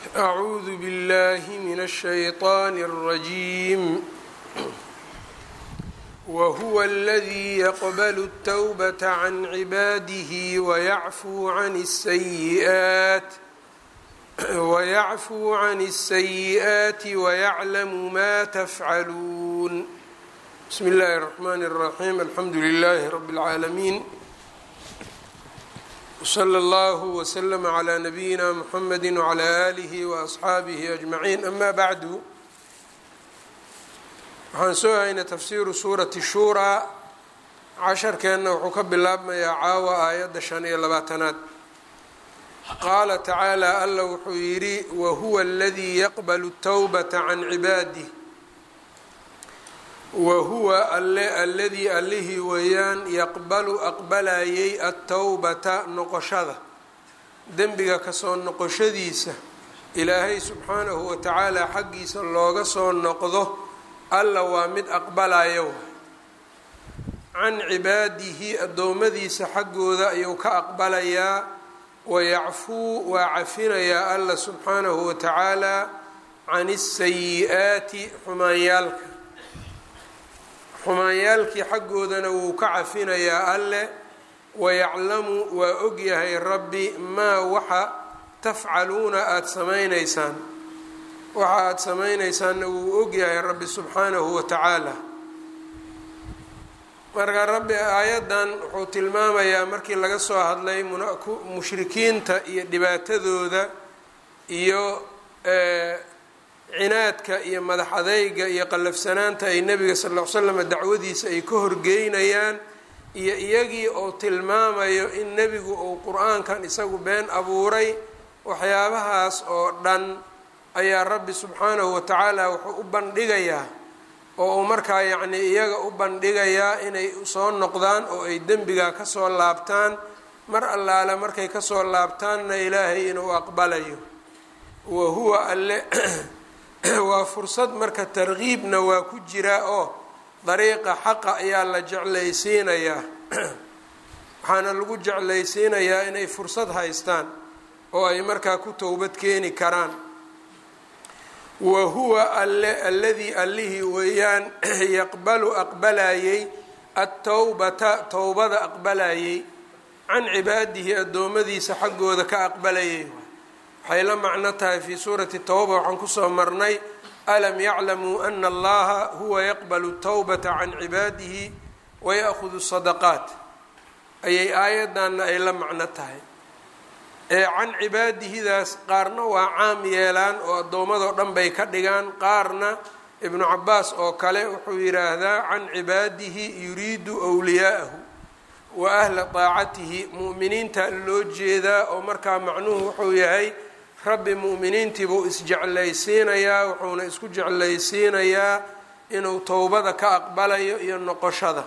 أعوذ بالله من الشيطان الرجيم وهو الذي يقبل التوبة عن عباده ويعفو عن السيئات ويعفو عن السيئات ويعلم ما تفعلون بسم الله الرحمن الرحيم الحمد لله رب العالمين وصلى الله وسلم على نبيina mحamedi وعlى آlihi وأصxaabihi أجمaعين أma bعdu waxaan soo haynay tafsiru suurati shura casharkeenna wuxuu ka bilaabmayaa caawa aayadda shan iyo labaatanaad qaala tacaalى alla wuxuu yidhi wahuwa اladii yaqbl التwbaةa can cibaadih wahuwa alle alladii allihii weeyaan yaqbalu aqbalayay attowbata noqoshada dembiga kasoo noqoshadiisa ilaahay subxaanahu wa tacaala xaggiisa looga soo noqdo alla waa mid aqbalayo can cibaadihi addoommadiisa xaggooda ayuu ka aqbalayaa wayacfuu waa cafinayaa alla subxaanahu wa tacaala can isayi-aati xumaanyaalka xumaanyaalkii xaggoodana wuu ka cafinayaa alle wayaclamu waa ogyahay rabbi maa waxa tafcaluuna aada samaynaysaan waxa aada samaynaysaanna wuu ogyahay rabbi subxaanahu wa tacaala marka rabbi aayaddan wuxuu tilmaamayaa markii laga soo hadlay mushrikiinta iyo dhibaatadooda iyo cinaadka iyo madax adeyga iyo qallafsanaanta ay nebiga sal ll ly slam dacwadiisa ay ka horgeynayaan iyo iyagii oo tilmaamayo in nebigu uu qur-aankan isagu been abuuray waxyaabahaas oo dhan ayaa rabbi subxaanahu wa tacaala wuxuu u bandhigayaa oo uu markaa yacnii iyaga u bandhigayaa inay soo noqdaan oo ay dembiga kasoo laabtaan mar allaale markay kasoo laabtaanna ilaahay inuu aqbalayo wa huwa alle waa fursad marka tarkiibna waa ku jiraa oo dariiqa xaqa ayaa la jeclaysiinayaa waxaana lagu jeclaysiinayaa inay fursad haystaan oo ay markaa ku towbad keeni karaan wa huwa alle alladii allihii weeyaan yaqbalu aqbalayay attowbata towbada aqbalayay can cibaadihi addoommadiisa xaggooda ka aqbalayay waxay la macno tahay fii suurati towba waxaan kusoo marnay alam yaclamuu ana allaha huwa yaqbalu towbata can cibaadihi waya'hudu sadaqaat ayay aayaddanna ay la macno tahay ee can cibaadihidaas qaarna waa caam yeelaan oo addoommadoo dhan bay ka dhigaan qaarna ibnu cabaas oo kale wuxuu yidhaahdaa can cibaadihi yuriidu wliyaa'ahu wa ahla daacatihi mu'miniinta loo jeedaa oo markaa macnuhu wuxuu yahay rabbi mu'miniintii buu isjeclaysiinayaa wuxuuna isku jeclaysiinayaa inuu towbada ka aqbalayo iyo noqoshada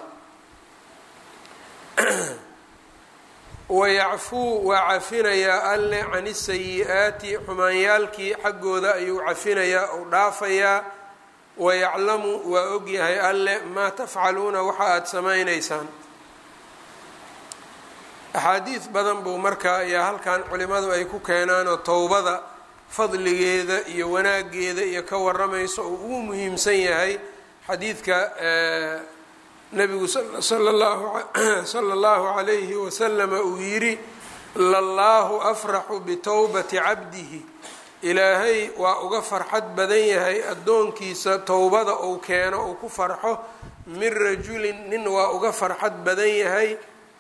wayacfuu waa cafinayaa alle can isayi-aati xumaanyaalkii xaggooda ayuu cafinayaa ou dhaafayaa wayaclamu waa ogyahay alle maa tafcaluuna waxa aada samaynaysaan axaadiid badan buu markaa ayaa halkan culimadu ay ku keenaan oo towbada fadligeeda iyo wanaageeda iyo ka waramayso oo ugu muhiimsan yahay xadiidka nabigu sala allahu calayhi wasalama uu yidhi lallaahu afraxu bitowbati cabdihi ilaahay waa uga farxad badan yahay addoonkiisa towbada uu keeno uu ku farxo min rajulin nin waa uga farxad badan yahay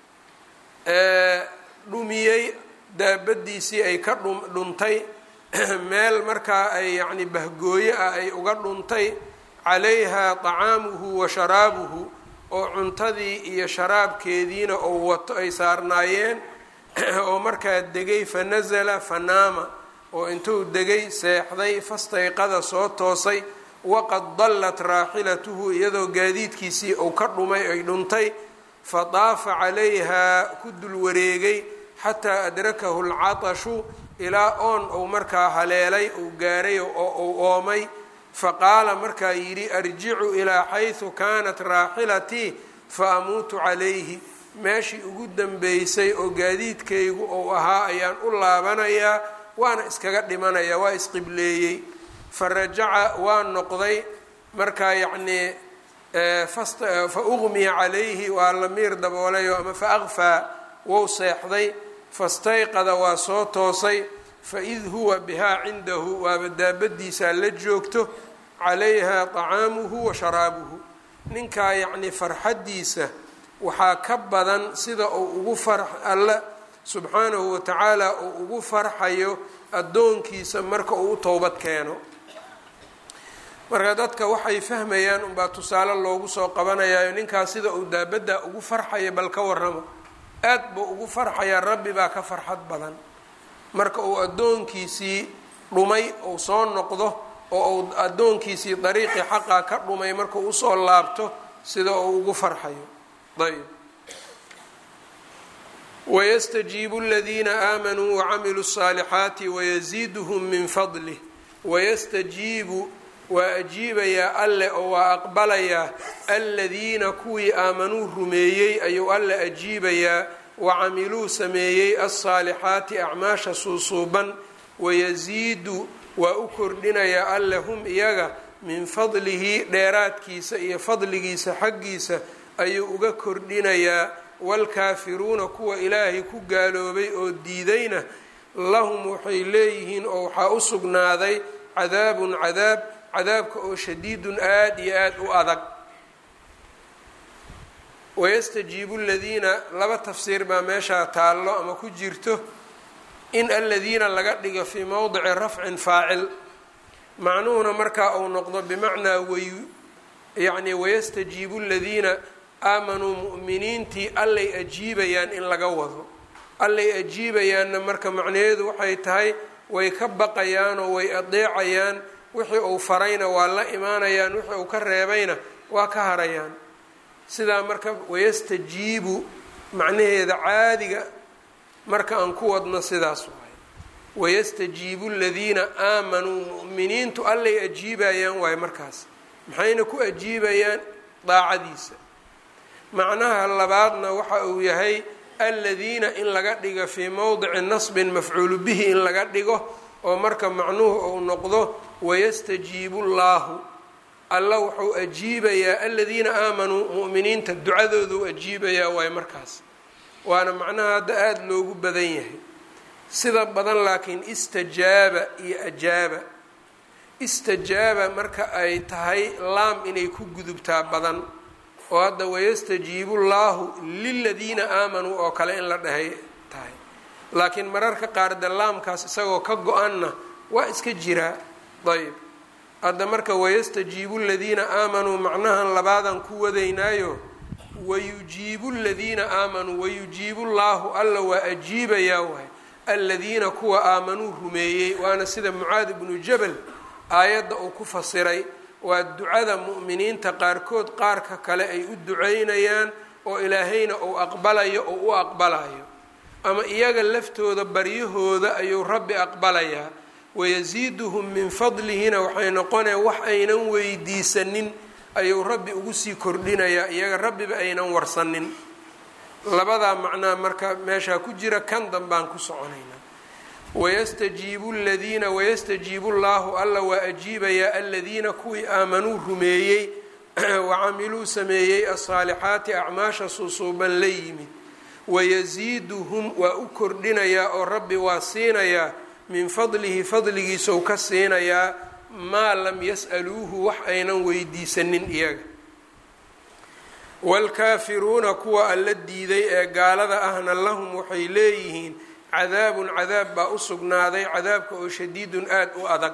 dhumiyey daabadiisii ay ka dhuntay meel markaa ay yacni bahgooyo ah ay uga dhuntay calayhaa طacaamuhu wa sharaabuhu oo cuntadii iyo sharaabkeediina oo wato ay saarnaayeen oo markaa degay fanasala fanaama oo intuu degay seexday fastayqada soo toosay waqad dallat raaxilatuhu iyadoo gaadiidkiisii uu ka dhumay ay dhuntay fadaafa calayhaa ku dul wareegay xataa adrakahu lcatashu ilaa oon uu markaa haleelay uu gaaray oo uu oomay faqaala markaa yidhi arjicu ilaa xaysu kaanat raaxilatii fa amuutu calayhi meeshii ugu dambeysay oo gaadiidkaygu uu ahaa ayaan u laabanayaa waana iskaga dhimanaya waa isqibleeyey fa rajaca waa noqday markaa yacnii fa uqmiya calayhi waa la miir daboolayo ama fa aqfaa wou seexday fastayqada waa soo toosay faid huwa bihaa cindahu waaba daabadiisaa la joogto calayha طacaamuhu wa sharaabuhu ninkaa yacnii farxaddiisa waxaa ka badan sida uu ugu far alle subxaanahu wa tacaala uu ugu farxayo addoonkiisa marka uu u towbad keeno marka dadka waxay fahmayaan unbaa tusaale loogu soo qabanayaayo ninkaas sida uu daabadda ugu farxaya bal ka warramo aad buu ugu farxayaa rabbi baa ka farxad badan marka uu addoonkiisii dhumay uu soo noqdo oo uu addoonkiisii dariiqii xaqaa ka dhumay markuu usoo laabto sida uu ugu farxayo ayb wayastajiibu aladiina aamanuu wacamiluu الصaalixaati wayaziiduhum min fadlih wayastajiibu waa ajiibayaa alle oo waa aqbalayaa aladiina kuwii aamanuu rumeeyey ayuu alle ajiibayaa wacamiluu sameeyey alsaalixaati acmaasha suusuuban wayasiidu waa u kordhinayaa alle hum iyaga min fadlihi dheeraadkiisa iyo fadligiisa xaggiisa ayuu uga kordhinayaa waalkaafiruuna kuwa ilaahay ku gaaloobay oo diidayna lahum waxay leeyihiin oo waxaa u sugnaaday cadaabun cadaab cadaabka oo shadiidun aada iyo aada u adag wayastajiibu ladiina laba tafsiir baa meeshaa taallo ama ku jirto in aladiina laga dhigo fii mowdici rafcin faacil macnuhuna markaa uu noqdo bimacnaa way yacni wayastajiibu ladiina aamanuu mu'miniintii allay ajiibayaan in laga wado allay ajiibayaanna marka macnaheedu waxay tahay way ka baqayaanoo way adeecayaan wixii uu farayna waa la imaanayaan wixii uu ka reebayna waa ka harayaan sidaa marka wayastajiibu macnaheeda caadiga marka aan ku wadno sidaas waay wayastajiibu aladiina aamanuu mu'miniintu allay ajiibayaan waayo markaas maxayna ku ajiibayaan daacadiisa macnaha labaadna waxa uu yahay aladiina in laga dhigo fii mowdici nasbin mafcuulu bihi in laga dhigo oo marka macnuhu uu noqdo wayastajiibu llaahu alla wuxuu ajiibayaa aladiina aamanuu mu'miniinta ducadooduu ajiibayaa waayo markaas waana macnaha hadda aada loogu badan yahay sida badan laakiin istajaaba iyo ajaaba istajaaba marka ay tahay laam inay ku gudubtaa badan oo hadda wayastajiibu llaahu liladiina aamanuu oo kale in la dhahay tahay laakiin mararka qaar de laamkaas isagoo ka go-anna waa iska jiraa ayb hadda marka wayastajiibu ladiina aamanuu macnahan labaadan ku wadaynaayo wayujiibu ladiina aamanuu wayujiibu llaahu alla waa ajiibayaa waay aladiina kuwa aamanuu rumeeyey waana sida mucaad ibnu jabal aayadda uu ku fasiray waa ducada mu'miniinta qaarkood qaarka kale ay u duceynayaan oo ilaahayna uu aqbalayo oo u aqbalayo ama iyaga laftooda baryahooda ayuu rabbi aqbalayaa wayasiiduhum min fadlihina waxay noqonaya wax aynan weydiisanin ayuu rabbi ugu sii kordhinayaa iyaga rabbiba aynan warsanin labadaa macnaa marka meeshaa ku jira kan danbaan ku soconaynaa wayastajiibu ladiina wayastajiibu llaahu alla waa ajiibayaa aladiina kuwii aamanuu rumeeyey wacamiluu sameeyey asaalixaati acmaasha suusuuban la yimid wayasiiduhum waa u kordhinayaa oo rabbi waa siinayaa min fadlihi fadligiisou ka siinayaa maa lam yas'aluuhu wax aynan weydiisanin iyaga waalkaafiruuna kuwa alla diiday ee gaalada ahna lahum waxay leeyihiin cadaabun cadaab baa u sugnaaday cadaabka oo shadiidun aada u adag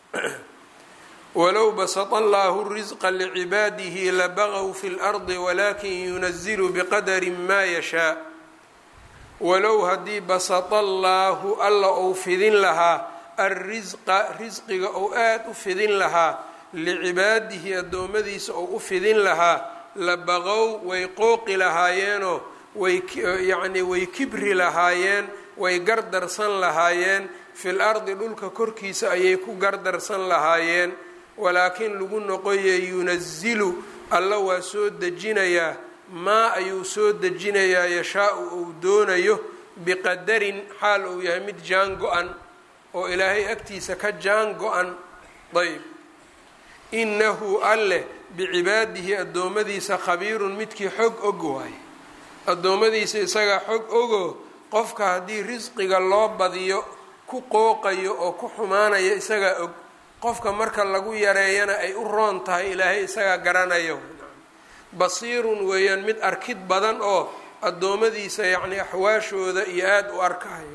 walow basata allaahu risqa licibaadihi labagaw fi lardi walakin yunazilu biqadarin maa yashaa walow haddii basata allaahu alla ou fidin lahaa alrisqa risqiga ou aada u fidin lahaa licibaadihi addoommadiisa ou u fidin lahaa labaqow way qooqi lahaayeenoo way yacnii way kibri lahaayeen way gardarsan lahaayeen fil ardi dhulka korkiisa ayay ku gardarsan lahaayeen walaakiin lagu noqoye yunazilu alla waa soo dejinayaa maa ayuu soo dejinayaa yashaa-u uu doonayo biqadarin xaal uu yahay mid jaan go-an oo ilaahay agtiisa ka jaan go-an ayb innahu alleh bicibaadihi addoommadiisa khabiirun midkii xog og waaye addoommadiisa isagaa xog ogo qofka haddii risqiga loo badiyo ku qooqayo oo ku xumaanaya isagaa og qofka marka lagu yareeyana ay u roon tahay ilaahay isagaa garanayo basiirun weeyaan mid arkid badan oo addoommadiisa yacni axwaashooda iyo aada u arkahayo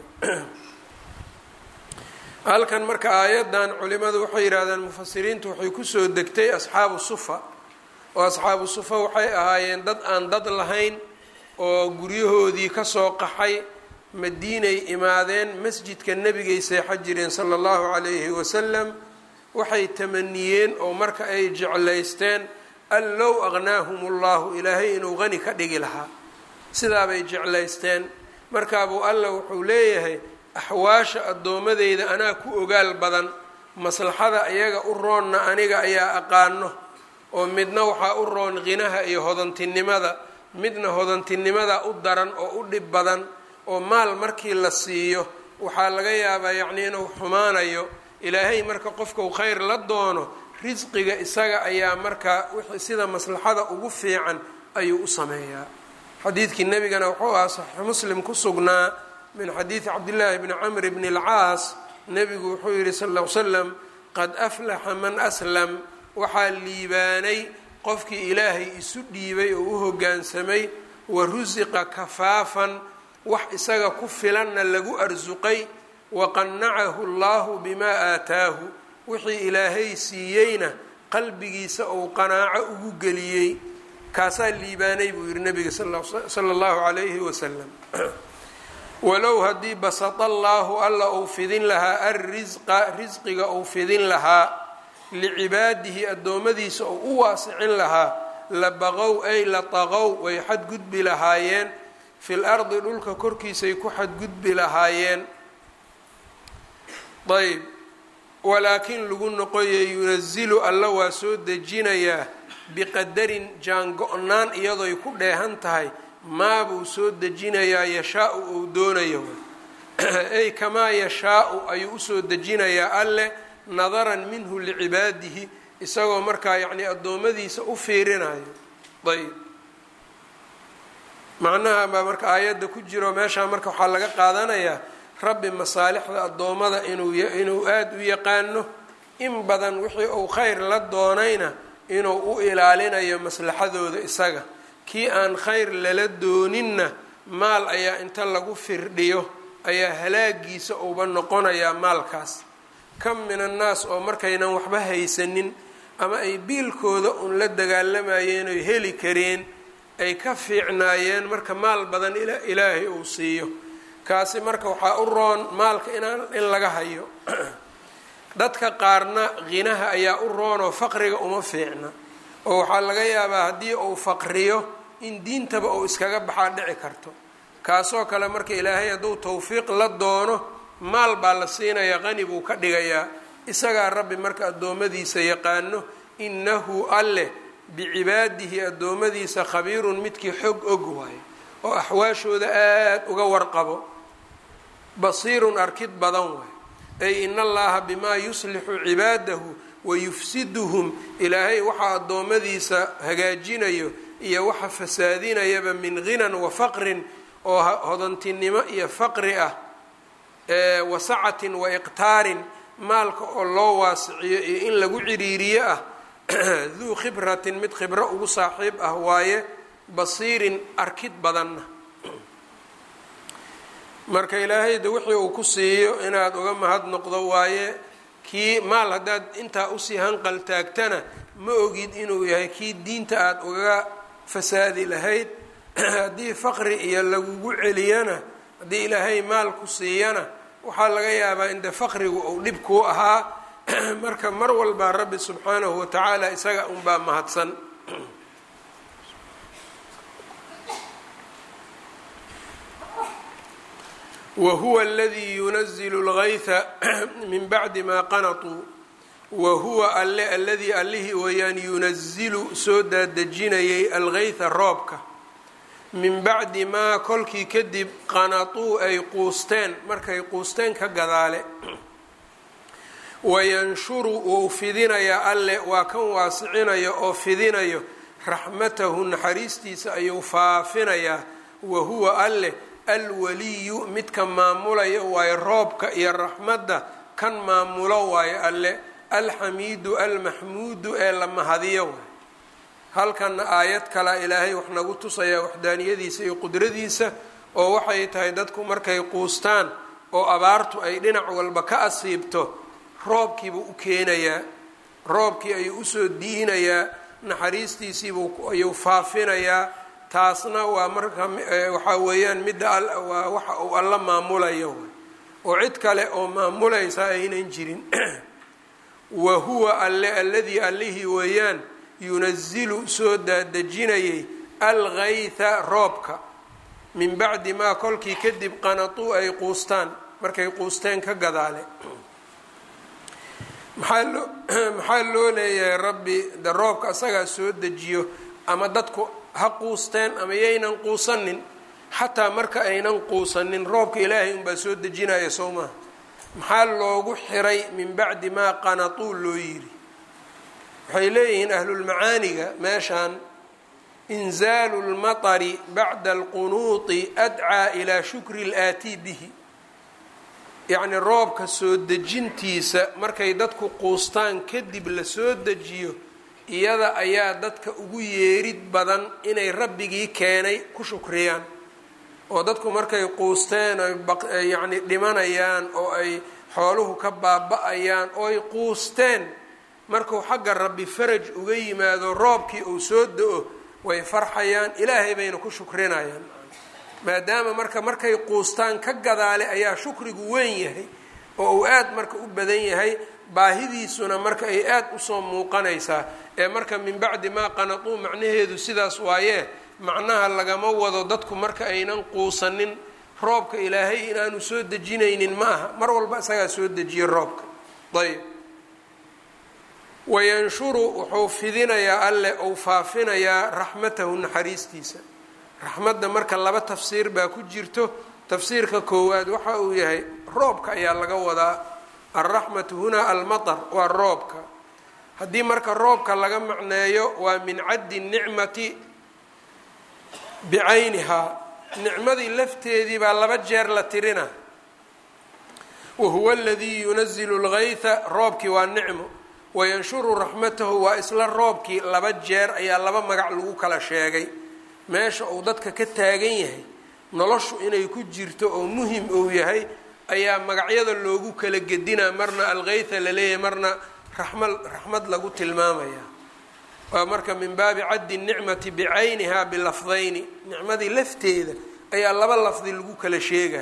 halkan marka aayaddan culimadu waxay yidhahdeen mufasiriintu waxay kusoo degtay asxaabu sufa oo asxaabu sufa waxay ahaayeen dad aan dad lahayn oo guryahoodii kasoo qaxay madiinay imaadeen masjidka nebigay seexan jireen sala allahu calayhi wasalam waxay tamaniyeen oo marka ay jeclaysteen an low aqnaahum ullahu ilaahay inuu qani ka dhigi lahaa sidaabay jeclaysteen markaabuu alla wuxuu leeyahay axwaasha addoommadeyda anaa ku ogaal badan maslaxada iyaga u roonna aniga ayaa aqaano oo midna waxaa u roon qinaha iyo hodantinimada midna hodantinimada u daran oo u dhib badan oo maal markii la siiyo waxaa laga yaabaa yacnii inuu xumaanayo ilaahay marka qofkau khayr la doono risqiga isaga ayaa marka wixii sida maslaxada ugu fiican ayuu u sameeyaa xadiidkii nebigana wuxuu ahaa saxiix muslim ku sugnaa min xadiidi cabdillaahi bni camr bni alcaas nebigu wuxuu yihi sal ll ly slam qad aflaxa man aslam waxaa liibaanay qofkii ilaahay isu dhiibay oo u hoggaansamay wa rusiqa kafaafan wax isaga ku filanna lagu arsuqay waqannacahu allahu bimaa aataahu wixii ilaahay siiyeyna qalbigiisa uu qanaaco ugu geliyey kaasaa liibaanay buu yihi nabiga sala allahu calayhi wasalam walow haddii basata allaahu alla uu fidin lahaa alrisqa risqiga uu fidin lahaa licibaadihi addoommadiisa uu u waasicin lahaa la baqow ay la taqow way xadgudbi lahaayeen fil ardi dhulka korkiisay ku xadgudbi lahaayeen ayb walaakin lagu noqoyay yunazilu alla waa soo dejinayaa biqadarin jaango-naan iyadoy ku dheehan tahay maabuu soo dejinayaa yashaa-u uu doonayo ay kamaa yashaa-u ayuu usoo dejinayaa alleh nadaran minhu licibaadihi isagoo markaa yacnii addoommadiisa u fiirinayo ayb macnaha baa marka aayadda ku jiro meeshaa marka waxaa laga qaadanayaa rabbi masaalixda addoommada inuu inuu aada u yaqaano in badan wixii uu khayr la doonayna inuu u ilaalinayo maslaxadooda isaga kii aan khayr lala dooninna maal ayaa inta lagu firdhiyo ayaa halaagiisa uuba noqonayaa maalkaas kam min annaas oo markaynan waxba haysanin ama ay biilkooda un la dagaalamayeen oy heli kareen ay ka fiicnaayeen marka maal badan ilaahay uu siiyo kaasi marka waxaa u roon maalka inaan in laga hayo dadka qaarna qinaha ayaa u roonoo faqriga uma fiicna oo waxaa laga yaabaa haddii uu faqriyo in diintaba uu iskaga baxaa dhici karto kaasoo kale marka ilaahay hadduu tawfiiq la doono maal baa la siinayaa qani buu ka dhigayaa isagaa rabbi marka addoommadiisa yaqaano innahu alleh bicibaadihi addoommadiisa khabiirun midkii xog og waayo oo axwaashooda aada uga warqabo basiirun arkid badan waayo ay in allaha bimaa yuslixu cibaadahu wayufsiduhum ilaahay waxaa addoommadiisa hagaajinayo iyo waxa fasaadinayaba min ghinan wa faqrin oo hodantinimo iyo faqri ah wa sacatin wa iqtaarin maalka oo loo waasiciyo iyo in lagu ciriiriyo ah duu khibratin mid khibro ugu saaxiib ah waaye basiirin arkid badanna marka ilaahay de wixii uu ku siiyo inaad uga mahad noqdo waaye kii maal haddaad intaa usii hanqal taagtana ma ogid inuu yahay kii diinta aada ugaga fasaadi lahayd haddii faqri iyo lagugu celiyana haddii ilaahay maal ku siiyana waxaa laga yaabaa in de faqrigu uu dhib kuu ahaa marka mar walbaa rabbi subxaanahu watacaala isaga unbaa mahadsan wahuwa aladii yunazilu lgayha min bacdi maa qanatuu wahuwa alle aladii allihii weeyaan yunazilu soo daadejinayay algayha roobka min bacdi maa kolkii kadib qanatuu ay quusteen markay quusteen ka gadaale wayanshuru wou fidinayaa alle waa kan waasicinayo oo fidinayo raxmatahu naxariistiisa ayuu faafinayaa wa huwa alleh alwaliyu midka maamulayo waayo roobka iyo raxmadda kan maamulo waayo alle alxamiidu almaxmuudu ee la mahadiyo waay halkanna aayad kalea ilaahay wax nagu tusayaa waxdaaniyadiisa iyo qudradiisa oo waxay tahay dadku markay quustaan oo abaartu ay dhinac walba ka asiibto roobkiibuu u keenayaa roobkii ayuu usoo diinayaa naxariistiisiibuu ayuu faafinayaa taasna waa marka waxaa weeyaan midda waa waxa uu alla maamulayo oo cid kale oo maamulaysa aynan jirin wa huwa alle alladii allihii weeyaan yunazilu soo daadejinayay algaytha roobka min bacdi maa kolkii kadib qanatuu ay quustaan markay quusteen ka gadaale maxaa loo maxaa loo leeyahay rabbi de roobka asagaa soo dejiyo ama dadku ha quusteen ama yaynan quusanin xataa marka aynan quusanin roobka ilaahay unbaa soo dejinaya soo maha maxaa loogu xiray min bacdi maa qanatuu loo yiri waxay leeyihiin ahlulmacaaniga meeshaan inzaalu lmatari bacda alqunuuti adcaa ilaa shukri laatii bihi yacni roobka soo dejintiisa markay dadku quustaan kadib la soo dejiyo iyada ayaa dadka ugu yeerid badan inay rabbigii keenay ku shukriyaan oo dadku markay quusteen oy yacni dhimanayaan oo ay xooluhu ka baaba-ayaan oo ay quusteen markuu xagga rabbi faraj uga yimaado roobkii uu soo da-o way farxayaan ilaahay bayna ku shukrinayaan maadaama marka markay quustaan ka gadaale ayaa shukrigu weyn yahay oo uu aada marka u badan yahay baahidiisuna marka ay aada usoo muuqanaysaa ee marka min bacdi maa qanatuu macnaheedu sidaas waayee macnaha lagama wado dadku marka aynan quusanin roobka ilaahay inaanu soo dejinaynin ma aha mar walba isagaa soo dejiye roobka ayb wayanshuru wuxuu fidinayaa alle ou faafinayaa raxmatahu naxariistiisa raxmadda marka laba tafsiir baa ku jirto tafsiirka koowaad waxa uu yahay roobka ayaa laga wadaa alraxmatu hunaa almatar waa roobka haddii marka roobka laga macneeyo waa min caddi nicmati bicaynihaa nicmadii lafteedii baa laba jeer la tirina wahuwa aladii yunazilu lgaytha roobkii waa nicmo wayanshuru raxmatahu waa isla roobkii laba jeer ayaa laba magac lagu kala sheegay meesha uu dadka ka taagan yahay noloshu inay ku jirto oo muhim uu yahay ayaa magacyada loogu kala gedinaa marna algaytha laleeyahay marna raxma raxmad lagu tilmaamaya waa marka min baabi caddi nicmati bicaynihaa bilafdayni nicmadii lafteeda ayaa laba lafdi lagu kala sheegaa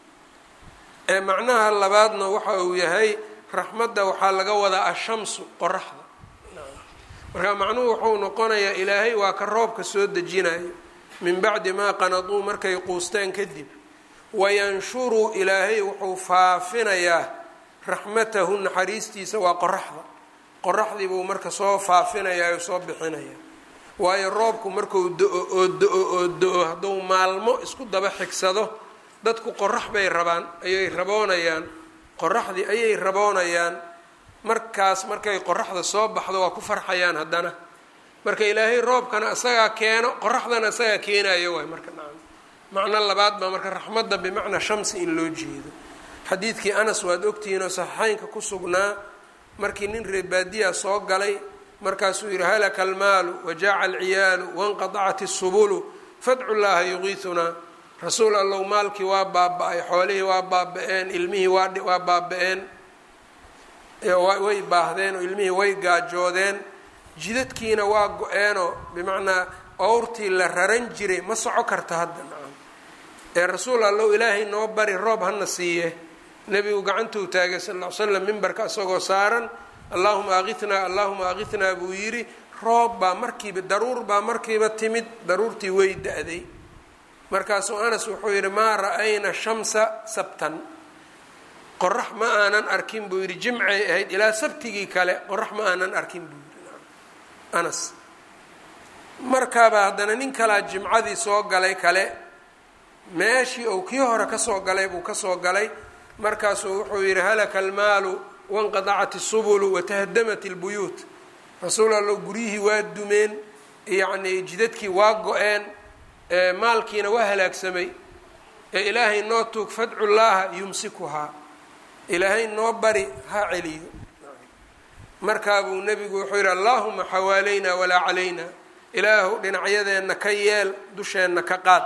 ee macnaha labaadna waxa uu yahay raxmadda waxaa laga wadaa ashamsu qoraxda marka macnuhu wuxuu noqonayaa ilaahay waa ka roobka soo dejinayo min bacdi maa qanaduu markay quusteen kadib wayanshuru ilaahay wuxuu faafinayaa raxmatahu naxariistiisa waa qoraxda qoraxdii buu marka soo faafinayaa oo soo bixinaya waayo roobku markuu do-o oo do-o oo do-o hadduu maalmo isku daba xigsado dadku qorax bay rabaan ayay raboonayaan qoraxdii ayay raboonayaan markaas markay qoraxda soo baxdo waa ku farxayaan haddana marka ilaahay roobkana isagaa keeno qoraxdana isagaa keenayo waay marka nacam macno labaad baa marka raxmadda bimacnaa shamsi in loo jeedo xadiidkii anas waad ogtihiin oo saxiixeynka ku sugnaa markii nin reebaadiya soo galay markaasuu yidhi halaka almaalu wajaaca alciyaalu wanqadacat isubulu fadcu llaaha yuqiitunaa rasuul allow maalkii waa baaba-ay xoolihii waa baaba-een ilmihii waa baaba-een way baahdeen oo ilmihii way gaajoodeen jidadkiina waa go-eenoo bimacnaa owrtii la raran jiray ma soco karta hadda nacam ee rasuul allow ilaahay noo bari roob hana siiye nebigu gacantuu taagay sal ll ly slam mimbarka isagoo saaran allahuma aqithnaa allahuma aqithnaa buu yidhi roob baa markiiba daruur baa markiiba timid daruurtii way da-day markaasuu anas wuxuu yidhi maa ra-ayna shamsa sabtan qorax ma aanan arkin buu yidhi jimcay ahayd ilaa sabtigii kale qorax ma aanan arkin buu yidhi anas markaaba haddana nin kalaa jimcadii soo galay kale meeshii uu kii hore kasoo galay buu kasoo galay markaasuu wuxuu yidhi halaka almaalu wanqadacat isubulu watahdamat ilbuyuut rasuul allo guryihii waa dumeen yacnii jidadkii waa go-een maalkiina waa halaagsamay ee ilaahay noo tuug fadcu llaaha yumsikuhaa ilaahay noo bari ha celiyo markaabuu nebigu wuxuu yidhi allaahuma xawaalaynaa walaa calayna ilaahu dhinacyadeenna ka yeel dusheenna ka qaad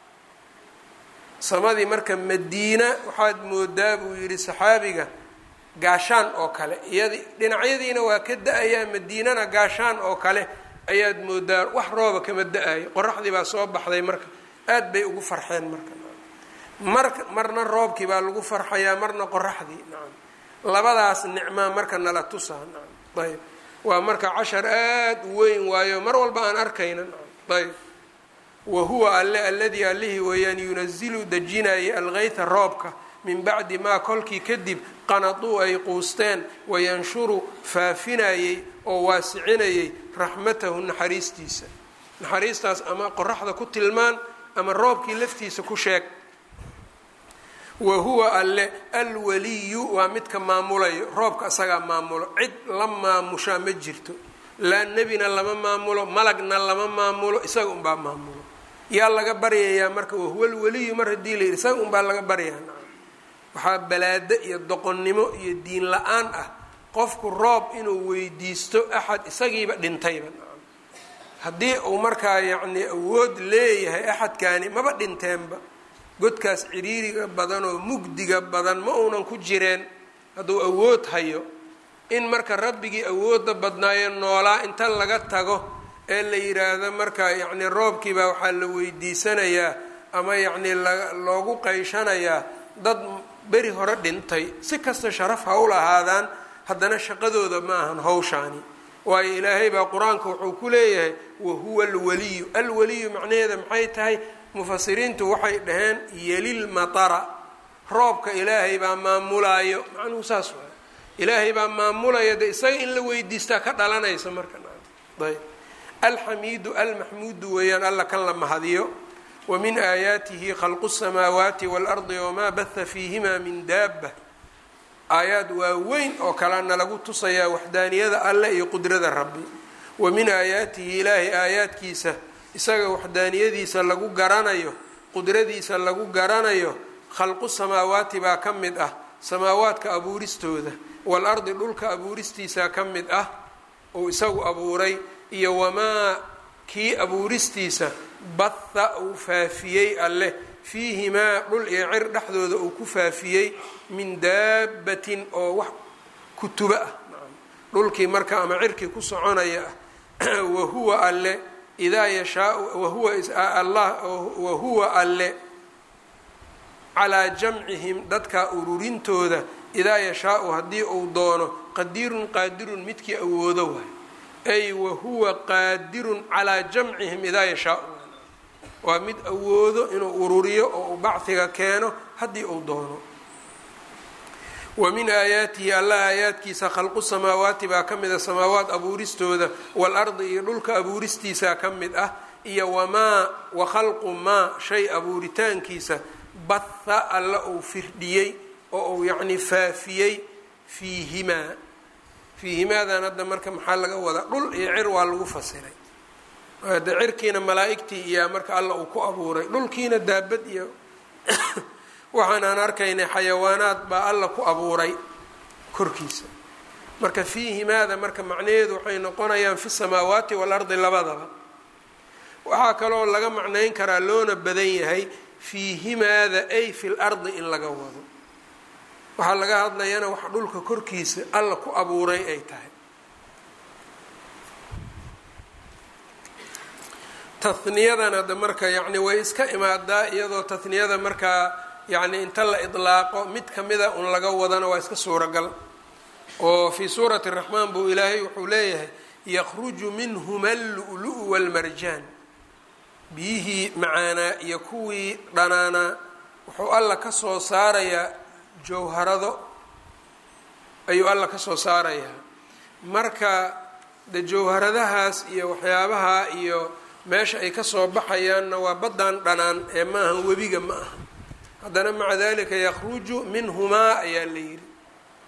samadii marka madiina waxaad moodaa buu yidhi saxaabiga gaashaan oo kale iyadi dhinacyadiina waa ka da-ayaa madiinana gaashaan oo kale ayaad moodaa wax rooba kama da-ayo qoraxdii baa soo baxday marka aad bay ugu farxeen marka mar marna roobkii baa lagu farxayaa marna qoraxdii nacam labadaas nicmaa marka nala tusaa nacam ayb waa marka cashar aad u weyn waayo mar walba aan arkayna nacam ayb wa huwa alle alladii allihii weeyaan yunazilu dejinayay algeyta roobka min bacdi maa kolkii kadib qanaduu ay quusteen wayanshuru faafinayey oo waasicinayay raxmatahu naxariistiisa naxariistaas ama qoraxda ku tilmaan ama roobkii laftiisa ku sheeg wa huwa alle alwaliyu waa midka maamulayo roobka isagaa maamulo cid la maamushaa ma jirto laa nebina lama maamulo malagna lama maamulo isaga unbaa maamulo yaa laga baryayaa marka wahuwa alwaliyu mar haddii la yidhi isaga unbaa laga baryayaa waxaa balaado iyo doqonnimo iyo diin la-aan ah qofku roob inuu weydiisto axad isagiiba dhintayba haddii uu markaa yacnii awood leeyahay axadkaani maba dhinteenba godkaas ciriiriga badan oo mugdiga badan ma uunan ku jireen hadduu awood hayo in marka rabbigii awoodda badnaayo noolaa inta laga tago ee la yidhaahdo marka yacnii roobkiibaa waxaa la weydiisanayaa ama yacnii loogu qayshanayaa dad beri hore dhintay si kasta sharaf ha u lahaadaan haddana shaqadooda ma ahan hawshaani waayo ilaahay baa qur-aanka wuxuu ku leeyahay wahuwa alwaliyu alwaliyu macnaheeda maxay tahay mufasiriintu waxay dhaheen yelil matara roobka ilaahay baa maamulaayo macnuhu saas waay ilaahay baa maamulaya de isaga in la weydiistaa ka dhalanaysa marka ayb alxamiidu almaxmuudu weeyaan alla kan la mahadiyo wa min aayaatihi khalqu الsamaawaati wاlardi wamaa baha fiihima min daaba aayaad waaweyn oo kalena lagu tusayaa waxdaaniyada alle iyo qudrada rabbi wa min aayaatihi ilaahay aayaadkiisa isaga waxdaaniyadiisa lagu garanayo qudradiisa lagu garanayo khalqu samaawaati baa ka mid ah samaawaadka abuuristooda waalardi dhulka abuuristiisa ka mid ah uu isagu abuuray iyo wamaa kii abuuristiisa batha uu faafiyey alleh fiihimaa dhul iyo cir dhexdooda uu ku faafiyey min daabatin oo wax kutuba ah dhulkii marka ama cirkii ku soconaya ah wahuwa alle idaa yashaau wahuwa allah wahuwa alle calaa jamcihim dadka ururintooda idaa yashaau haddii uu doono qadiirun qaadirun midkii awoodo waay ay wahuwa qaadirun calaa jamcihim idaa yashaau waa mid awoodo inuu ururiyo oo uu bacdiga keeno haddii uu doono wa min aayaatihi allah aayaadkiisa khalqu samaawaati baa ka mid ah samaawaat abuuristooda waalardi iyo dhulka abuuristiisa ka mid ah iyo wamaa wa khalqu maa shay abuuritaankiisa batha alla uu firdhiyey oo uu yacni faafiyey fiihimaa fiihimaadan hadda marka maxaa laga wadaa dhul iyo cir waa lagu fasiray de cirkiina malaa-igtii iyaa marka alla uu ku abuuray dhulkiina daabad iyo waxaan aan arkaynay xayawaanaad baa alla ku abuuray korkiisa marka fiihimaada marka macnaheedu waxay noqonayaan fi samaawaati waalardi labadaba waxaa kaloo laga macnayn karaa loona badan yahay fiihimaada ay fi lardi in laga wado waxaa laga hadlayana wax dhulka korkiisa alla ku abuuray ay tahay tahniyadan hadda marka yacni way iska imaadaa iyadoo tahniyada markaa yacni inta la idlaaqo mid kamida un laga wadana waa iska suuragal oo fii suurati raxmaan buu ilaahay wuxuu leeyahay yakhruju minhuma allu'lu-u walmarjaan biyihii macaanaa iyo kuwii dhanaanaa wuxuu alla ka soo saarayaa jawharado ayuu alla ka soo saarayaa marka de jawharadahaas iyo waxyaabaha iyo meesha ay kasoo baxayaanna waa baddaan dhanaan ee ma ahan webiga ma aha haddana maca dalika yakhruju minhumaa ayaa la yidhi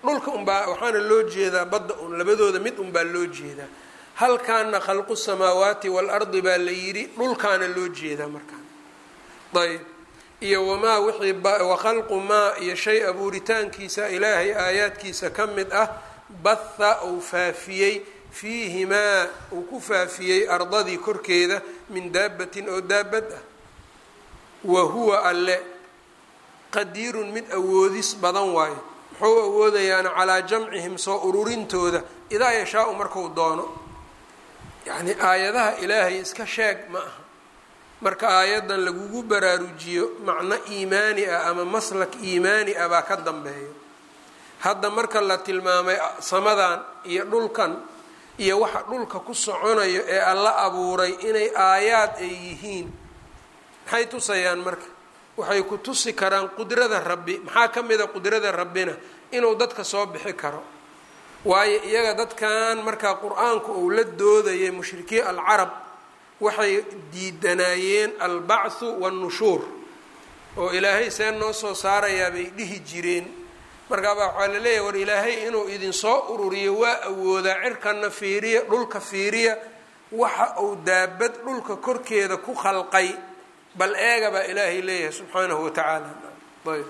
dhulka unbaa waxaana loo jeedaa badda un labadooda mid unbaa loo jeedaa halkaana khalqu samaawaati waalardi baa la yidhi dhulkaana loo jeedaa markaan ayb iyo wamaa wixii wakhalqu maa iyo shay abuuritaankiisa ilaahay aayaadkiisa ka mid ah batha uu faafiyey fiihimaa uu ku faafiyey ardadii korkeeda min daabatin oo daabad ah wa huwa alle qadiirun mid awoodis badan waayo muxuu awoodayaana calaa jamcihim soo ururintooda idaa yashaau marku doono yacnii aayadaha ilaahay iska sheeg ma aha marka aayaddan lagugu baraarujiyo macno iimaani ah ama maslak iimaani ah baa ka dambeeyo hadda marka la tilmaamay samadan iyo dhulkan iyo waxa dhulka ku soconayo ee alla abuuray inay aayaad ay yihiin maxay tusayaan marka waxay ku tusi karaan qudrada rabbi maxaa ka mida qudrada rabbina inuu dadka soo bixi karo waayo iyaga dadkan markaa qur-aanku uu la doodayay mushrikiin alcarab waxay diidanaayeen albacthu wannushuur oo ilaahay see noo soo saarayaa bay dhihi jireen markaabaa waxaa la leeyahay war ilaahay inuu idinsoo ururiyo waa awoodaa cirkana fiiriya dhulka fiiriya waxa uu daabad dhulka korkeeda ku khalqay bal eega baa ilaahay leeyahay subxaanahu watacaala ayb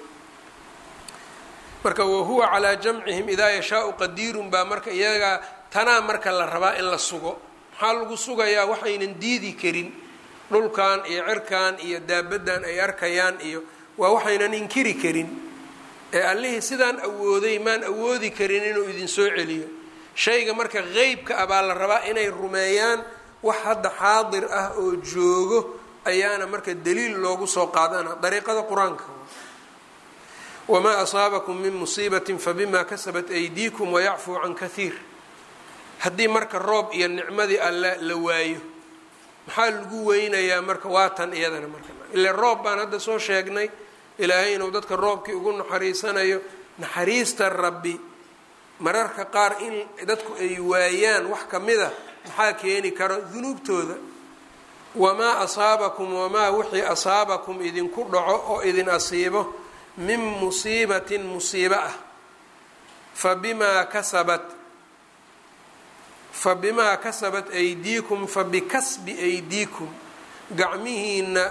marka wahuwa calaa jamcihim idaa yashaau qadiirun baa marka iyagaa tanaa marka la rabaa in la sugo maxaa lagu sugayaa waxaynan diidi karin dhulkan iyo cirkan iyo daabadan ay arkayaan iyo waa waxaynan inkiri karin ee allihii sidaan awooday maan awoodi karin inuu idinsoo celiyo shayga marka qeybka ah baa la rabaa inay rumeeyaan wax hadda xaadir ah oo joogo ayaana marka daliil loogu soo qaadana dariiqada qur-aanka wamaa asaabakum min musiibatin fabima kasabat aydiikum wayacfuu can kahiir haddii marka roob iyo nicmadii alle la waayo maxaa lagu weynayaa marka waa tan iyadana marka ile roob baan hadda soo sheegnay ilaahay inuu dadka roobkii ugu naxariisanayo naxariista rabbi mararka qaar in dadku ay waayaan wax kamida maxaa keeni karo dunuubtooda wamaa asaabakum wamaa wixii asaabakum idinku dhaco oo idin asiibo min musiibatin musiibo ah fa bimaa kasabat fa bimaa kasabat aydiikum fa bikasbi aydiikum gacmihiina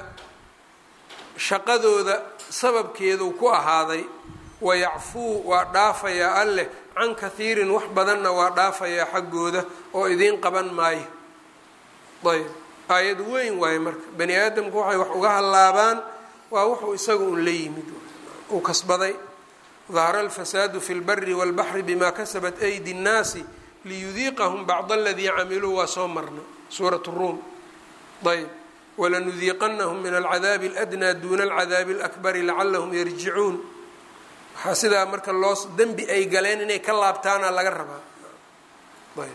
shaqadooda sababkeedu ku ahaaday wayacfuu waa dhaafayaa alleh can kahiirin wax badanna waa dhaafayaa xaggooda oo idiin qaban maayo ayb aayad weyn waaye marka bani aadamku waxay wax uga hallaabaan waa wuxuu isaga un la yimid uu kasbaday dahara alfasaadu fi lbari walbaxri bima kasabat aydi nnaasi liyudiiqahum bacd aladii camiluu waa soo marna suurat ruum ayb walanudiiqanahum min alcadaabi aladnaa duuna alcadaabi alakbari lacalahum yarjicuun waxaa sidaa marka loo dembi ay galeen inay ka laabtaana laga rabaa ayb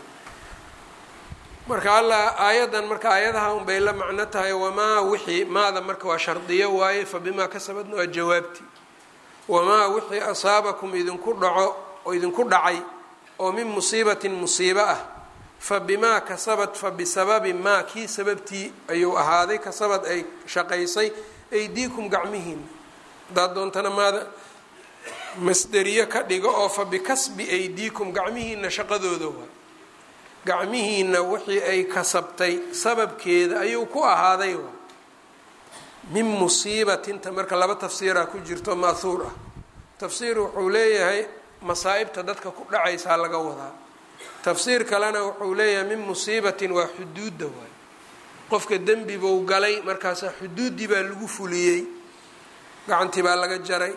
marka alla aayaddan marka aayadaha un bay la macno tahay wamaa wixii maada marka waa shardiyo waaye fa bimaa kasabadna waa jawaabti wamaa wixii asaabakum idinku dhaco oo idinku dhacay oo min musiibatin musiibo ah fa bimaa kasabat fa bisababi maa kii sababtii ayuu ahaaday kasabad ay shaqaysay aydiikum gacmihiina haddaad doontana maada masderiye ka dhigo oo fa bikasbi aydiikum gacmihiina shaqadooda waay gacmihiina wixii ay kasabtay sababkeeda ayuu ku ahaaday waay min musiibatinta marka laba tafsiiraa ku jirto maahuur ah tafsiir wuxuu leeyahay masaa'ibta dadka ku dhacaysaa laga wadaa tafsiir kalena wuxuu leeyahay min musiibatin waa xuduudda waay qofka dembi buu galay markaasaa xuduuddii baa lagu fuliyey gacantii baa laga jaray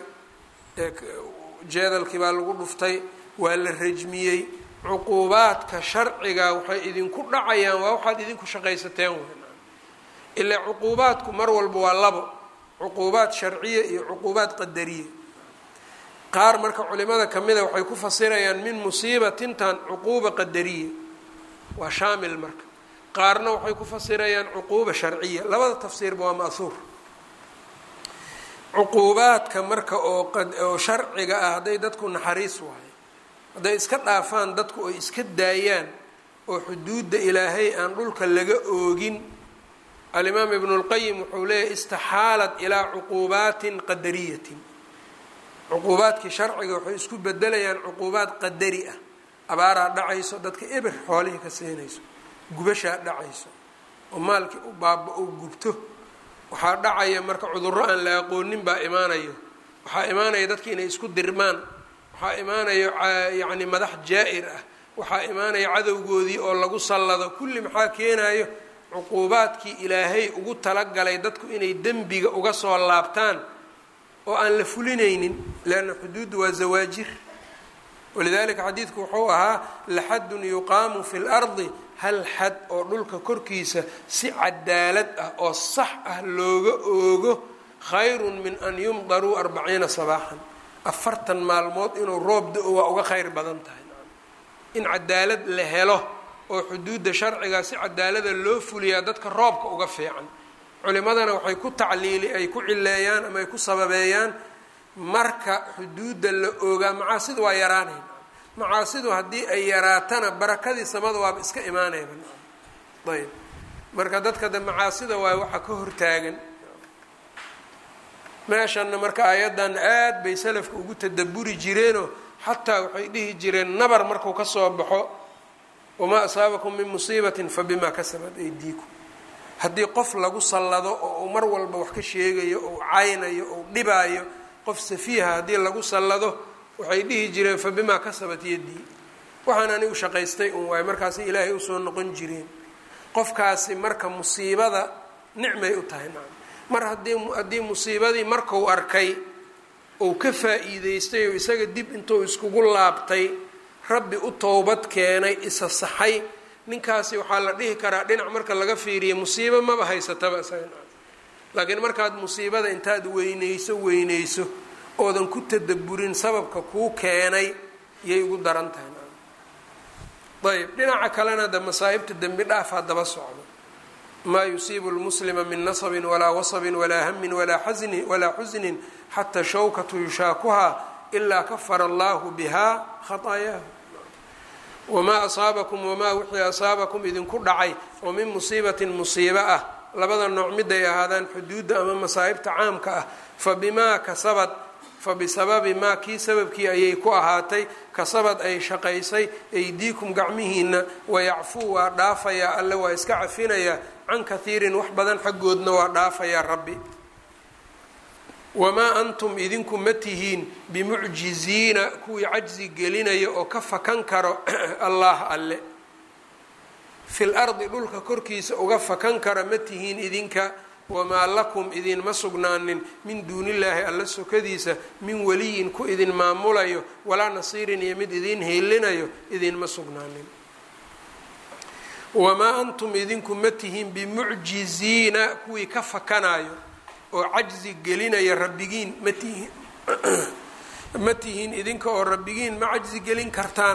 jeedalkii baa lagu dhuftay waa la rajmiyey cuquubaadka sharciga waxay idinku dhacayaan waa waxaad idinku shaqaysateen w ilaa cuquubaadku mar walba waa labo cuquubaad sharciya iyo cuquubaad qadariya qaar marka culimada kamida waxay ku fasirayaan min musiibatintan cuquuba qadariya waa shaamil marka qaarna waxay ku fasirayaan cuquuba sharciya labada tafsiirba waa ma'huur cuquubaadka marka oo sharciga ah hadday dadku naxariis waayo hadday iska dhaafaan dadku ay iska daayaan oo xuduudda ilaahay aan dhulka laga oogin alimaam ibnu lqayim wuxuu leeyahy istaxaalat ilaa cuquubaatin qadariyatin cuquubaadkii sharciga waxay isku bedelayaan cuquubaad qadari ah abaaraa dhacayso dadka eber xoolihii ka siinayso gubashaa dhacayso oo maalkii u baaba u gubto waxaa dhacaya marka cudurro aan la aqoonin baa imaanayo waxaa imaanaya dadki inay isku dirmaan waxaa imaanayo yacni madax jaa-ir ah waxaa imaanaya cadowgoodii oo lagu sallado kulli maxaa keenayo cuquubaadkii ilaahay ugu talagalay dadku inay dembiga uga soo laabtaan oo aan la fulinaynin leanna xuduuddu waa zawaajir walidalika xadiidku wuxuu ahaa laxadun yuqaamu fi lardi hal xad oo dhulka korkiisa si cadaalad ah oo sax ah looga oogo khayrun min an yumdaruu arbaciina sabaaxan afartan maalmood inuu roob da-o waa uga khayr badan tahay in cadaalad la helo oo xuduudda sharcigaa si cadaalada loo fuliyaa dadka roobka uga fiican culimadana waxay ku tacliili ay ku cileeyaan ama ay ku sababeeyaan marka xuduudda la oogaa macaasida waa yaraanayn macaasidu haddii ay yaraatana barakadii samada waaba iska imaanayba ayb marka dadka de macaasida waay waxa ka hortaagan meeshanna marka aayaddan aad bay salafka ugu tadaburi jireenoo xataa waxay dhihi jireen nabar marku ka soo baxo wamaa asaabakum min musiibatin fa bimaa kasabat aydiikum haddii qof lagu sallado oo uu mar walba wax ka sheegayo ou caynayo ou dhibaayo qof safiiha haddii lagu sallado waxay dhihi jireen fa bimaa kasabat yaddii waxaan anigu shaqaystay un waayo markaasi ilaahay usoo noqon jireen qofkaasi marka musiibada nicmay u tahay nacam mar haddii haddii musiibadii markuu arkay ou ka faa-iideystay oo isaga dib intuu iskugu laabtay rabbi u towbad keenay isa saxay ninkaasi waxaa la dhihi karaa dhinac marka laga fiiriya musiibo maba haysataba isaga laakiin markaad musiibada intaad weyneyso weyneyso oodan ku tadaburin sababka kuu keenay yay ugu daran tahay ayb dhinaca kalena de masaa'ibta dembi dhaafaa daba socdo maa yusiibu lmuslima min nasabin walaa wasabin walaa hamin walaa xasnin walaa xusnin xataa shawkatu yushaakuhaa ilaa kafara allahu biha khaطaayaahu wamaa asaabakum wamaa wixii asaabakum idinku dhacay oo min musiibatin musiibo ah labada nooc miday ahaadaan xuduudda ama masaa'ibta caamka ah fa bimaa kasabad fa bisababi maa kii sababkii ayay ku ahaatay kasabad ay shaqaysay aydiikum gacmihiina wayacfuu waa dhaafayaa alle waa iska cafinayaa can kathiirin wax badan xaggoodna waa dhaafayaa rabbi wamaa antum idinku ma tihiin bimucjiziina kuwii cajzi gelinaya oo ka fakan karo allah alle fil ardi dhulka korkiisa uga fakan kara ma tihiin idinka wamaa lakum idinma sugnaanin min duunillaahi alla sokadiisa min weliyin ku idin maamulayo walaa nasiirin iyo mid idin heelinayo idinma sugnaanin wamaa antum idinku ma tihiin bimucjiziina kuwii ka fakanayo oo cajzi gelinaya rabbigiin ma tihiin ma tihiin idinka oo rabbigiin ma cajzi gelin kartaan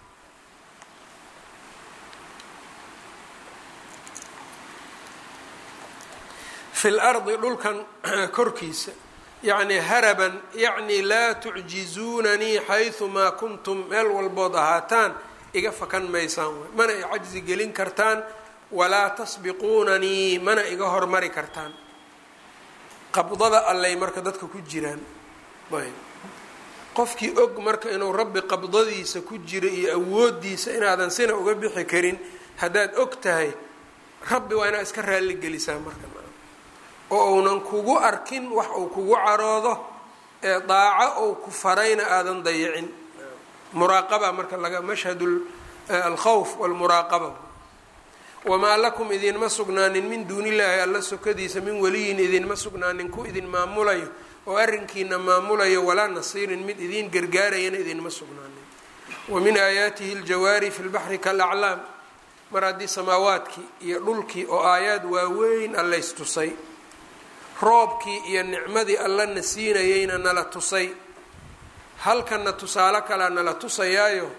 fi lardi dhulkan korkiisa yacni haraban yacni laa tucjizuunanii xayumaa kuntum meel walbood ahaataan iga fakan maysaan waay mana i cajzi gelin kartaan walaa tasbiquunanii mana iga hormari kartaan qabdada allay marka dadka ku jiraan ayb qofkii og marka inuu rabbi qabdadiisa ku jiro iyo awoodiisa inaadan sina uga bixi karin haddaad og tahay rabbi waa inaad iska raalli gelisaa marka oo uunan kugu arkin wax uu kugu caroodo ee daaco ou ku farayna aadan dayicin muraaqaba marka laga mashhad alkhawf walmuraaqaba wamaa lakum idinma sugnaanin min duunillaahi alla sokadiisa min weliyin idinma sugnaanin ku idin maamulayo oo arrinkiina maamulayo walaa nasiirin mid idiin gargaarayana idinma sugnaanin wa min aayaatihi aljawaari fi lbaxri kalaclaam mar haddii samaawaadkii iyo dhulkii oo aayaad waaweyn allaystusay roobkii iyo nicmadii allana siinayeyna nala tusay halkanna tusaale kalea nala tusayaayo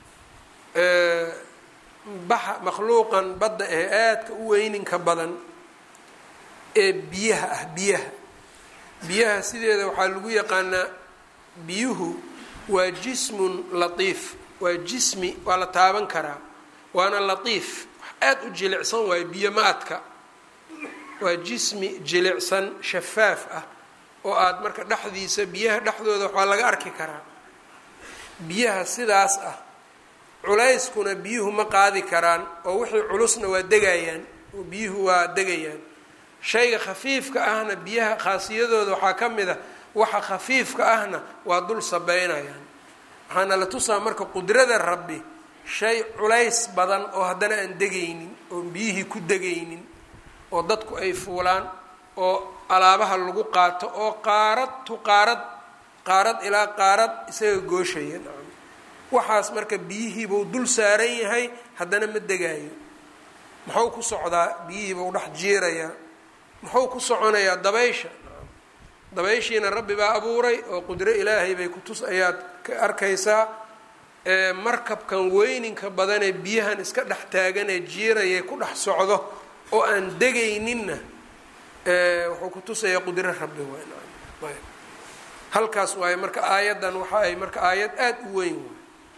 baxa makhluuqan badda ee aadka u weyninka badan ee biyaha ah biyaha biyaha sideeda waxaa lagu yaqaanaa biyuhu waa jismun latiif waa jismi waa la taaban karaa waana latiif wax aada u jilicsan waayo biyo ma adka waa jismi jilicsan shafaaf ah oo aada marka dhexdiisa biyaha dhexdooda waxaa laga arki karaa biyaha sidaas ah culayskuna biyuhu ma qaadi karaan oo wixii culusna waa degayaan oo biyuhu waa degayaan shayga khafiifka ahna biyaha khaasiyadooda waxaa ka mid a waxa khafiifka ahna waa dul sabeynayaan waxaana la tusaa marka qudrada rabbi shay culays badan oo haddana aan degaynin oon biyihii ku degaynin oo dadku ay fuulaan oo alaabaha lagu qaato oo qaarad tu qaarad qaarad ilaa qaarad isaga gooshaya waxaas marka biyihiibuu dul saaran yahay haddana ma degaayo muxuu ku socdaa biyihiibuu dhex jiirayaa muxuu ku soconayaa dabaysha dabayshiina rabbi baa abuuray oo qudro ilaahay bay kutus ayaad ka arkaysaa markabkan weyninka badanee biyahan iska dhex taaganee jiiraya ku dhex socdo oo aan degayninna wuxuu ku tusayaa qudro rabbi waay halkaas waaye marka aayaddan waxa ay marka aayad aada u weyn waay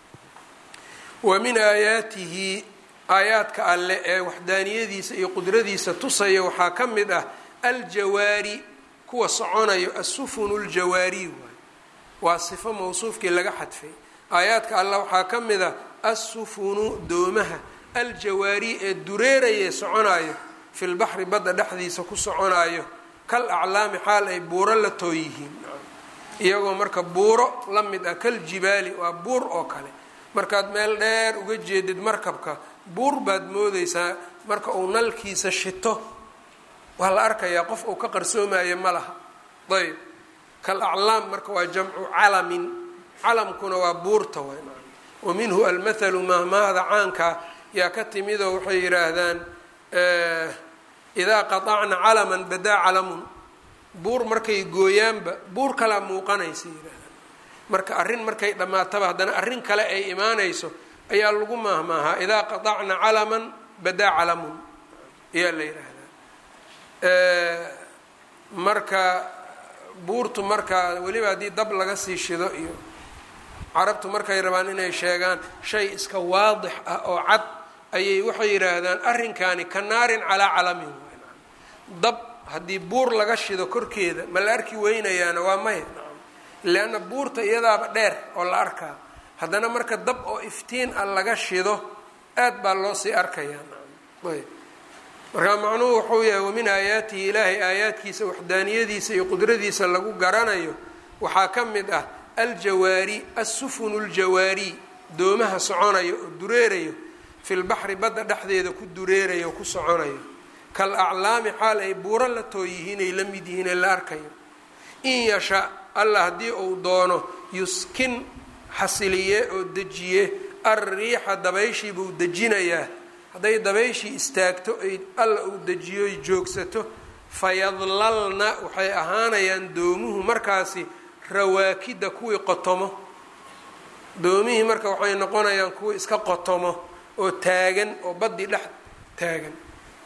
wa min aayaatihi aayaadka alle ee waxdaaniyadiisa iyo qudradiisa tusaya waxaa ka mid ah aljawaari kuwa soconayo assufunu ljawaari waay waa sifo mawsuufkii laga xadfay aayaadka alle waxaa ka mid ah assufunu doomaha aljawaari ee dureeraya soconayo fi lbaxri badda dhexdiisa ku soconayo kal aclaami xaal ay buuro la too yihiin iyagoo marka buuro la mid ah kal jibaali waa buur oo kale markaad meel dheer uga jeedid markabka buur baad moodeysaa marka uu nalkiisa shito waa la arkayaa qof uu ka qarsoomayo ma laha ayb kal aclaam marka waa jamcu calamin calamkuna waa buurta way wa minhu almathalu mahmaahda caanka yaa ka timidoo waxay yidhaahdaan idaa qaطacna calaman badaa calamun buur markay gooyaanba buur kalaa muuqanaysa yidhahdaan marka arrin markay dhammaataba haddana arrin kale ay imaanayso ayaa lagu maahmaahaa idaa qaطacna calaman badaa calamun ayaa la yidhaahdaa marka buurtu marka weliba haddii dab laga sii shido iyo carabtu markay rabaan inay sheegaan shay iska waadix ah oo cad ayay waxay yidhaahdaan arrinkani ka naarin calaa calamin dab haddii buur laga shido korkeeda ma la arki weynayaana waa maya leanna buurta iyadaaba dheer oo la arkaa haddana marka dab oo iftiin ah laga shido aad baa loo sii arkayaa ayb marka macnuhu wuxuu yahay wamin aayaatihi ilaahay aayaadkiisa waxdaaniyadiisa iyo qudradiisa lagu garanayo waxaa ka mid ah aljawaari assufunu ljawaari doomaha soconayo oo dureerayo fi lbaxri badda dhexdeeda ku dureerayo oo ku soconayo kal aclaami xaal ay buuro la too yihiin ay la mid yihiin ee la arkayo in yasha allah haddii uu doono yuskin xasiliye oo dejiye alriixa dabayshii buu dejinayaa hadday dabayshii istaagto ay alla uu dejiyo ay joogsato fayadlalna waxay ahaanayaan doomuhu markaasi rawaakida kuwii qotomo doomihii marka waxay noqonayaan kuwii iska qotomo oo taagan oo baddii dhex taagan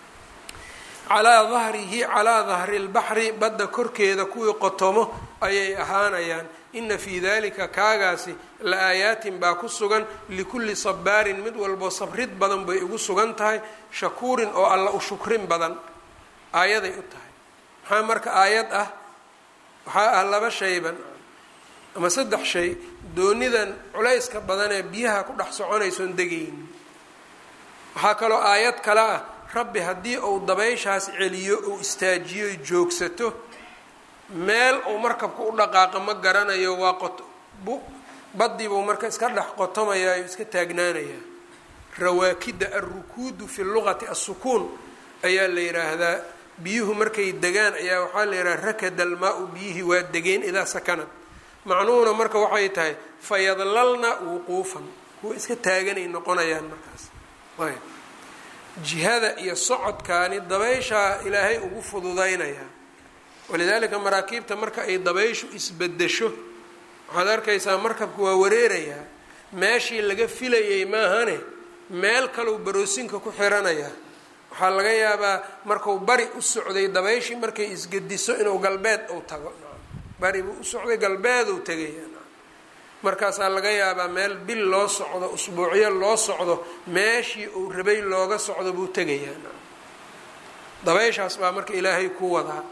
calaa dahrihi calaa dahri lbaxri badda korkeeda kuwii qotomo ayay ahaanayaan ina fii dalika kaagaasi la aayaatin baa ku sugan likulli sabaarin mid walbo sabrid badan bay ugu sugan tahay shakuurin oo alla u shukrin badan aayaday u tahay maxaa marka aayad ah waxaa ah laba shayban ama saddex shay doonidan culayska badan ee biyaha ku dhex soconaysoon degaynin waxaa kaloo aayad kale ah rabbi haddii uu dabayshaas celiyo uu istaajiyo joogsato meel uu markabka u dhaqaaqa ma garanayo waa qot bu baddiibuu marka iska dhex qotomayaa o iska taagnaanayaa rawaakida alrukuudu fi lugati assukuun ayaa la yidhaahdaa biyuhu markay degaan ayaa waxaa la yidhaha rakada almaa-u biyihii waa degeen idaa sakanad macnuhuna marka waxay tahay fayadlalna wuquufan kuwa iska taaganay noqonayaan markaas ayb jihada iyo socodkaani dabayshaa ilaahay ugu fududaynayaa walidaalika maraakiibta marka ay dabayshu isbedesho waxaad arkaysaa markabku waa wareerayaa meeshii laga filayay maahane meel kaleu baroosinka ku xiranayaa waxaa laga yaabaa marku bari u socday dabayshii markay isgediso inuu galbeed uu tago bari buu u socday galbeeduu tegaya markaasaa laga yaabaa meel bil loo socdo usbuucyo loo socdo meeshii uu rabay looga socdo buu tegayaa dabayshaas baa marka ilaahay ku wadaa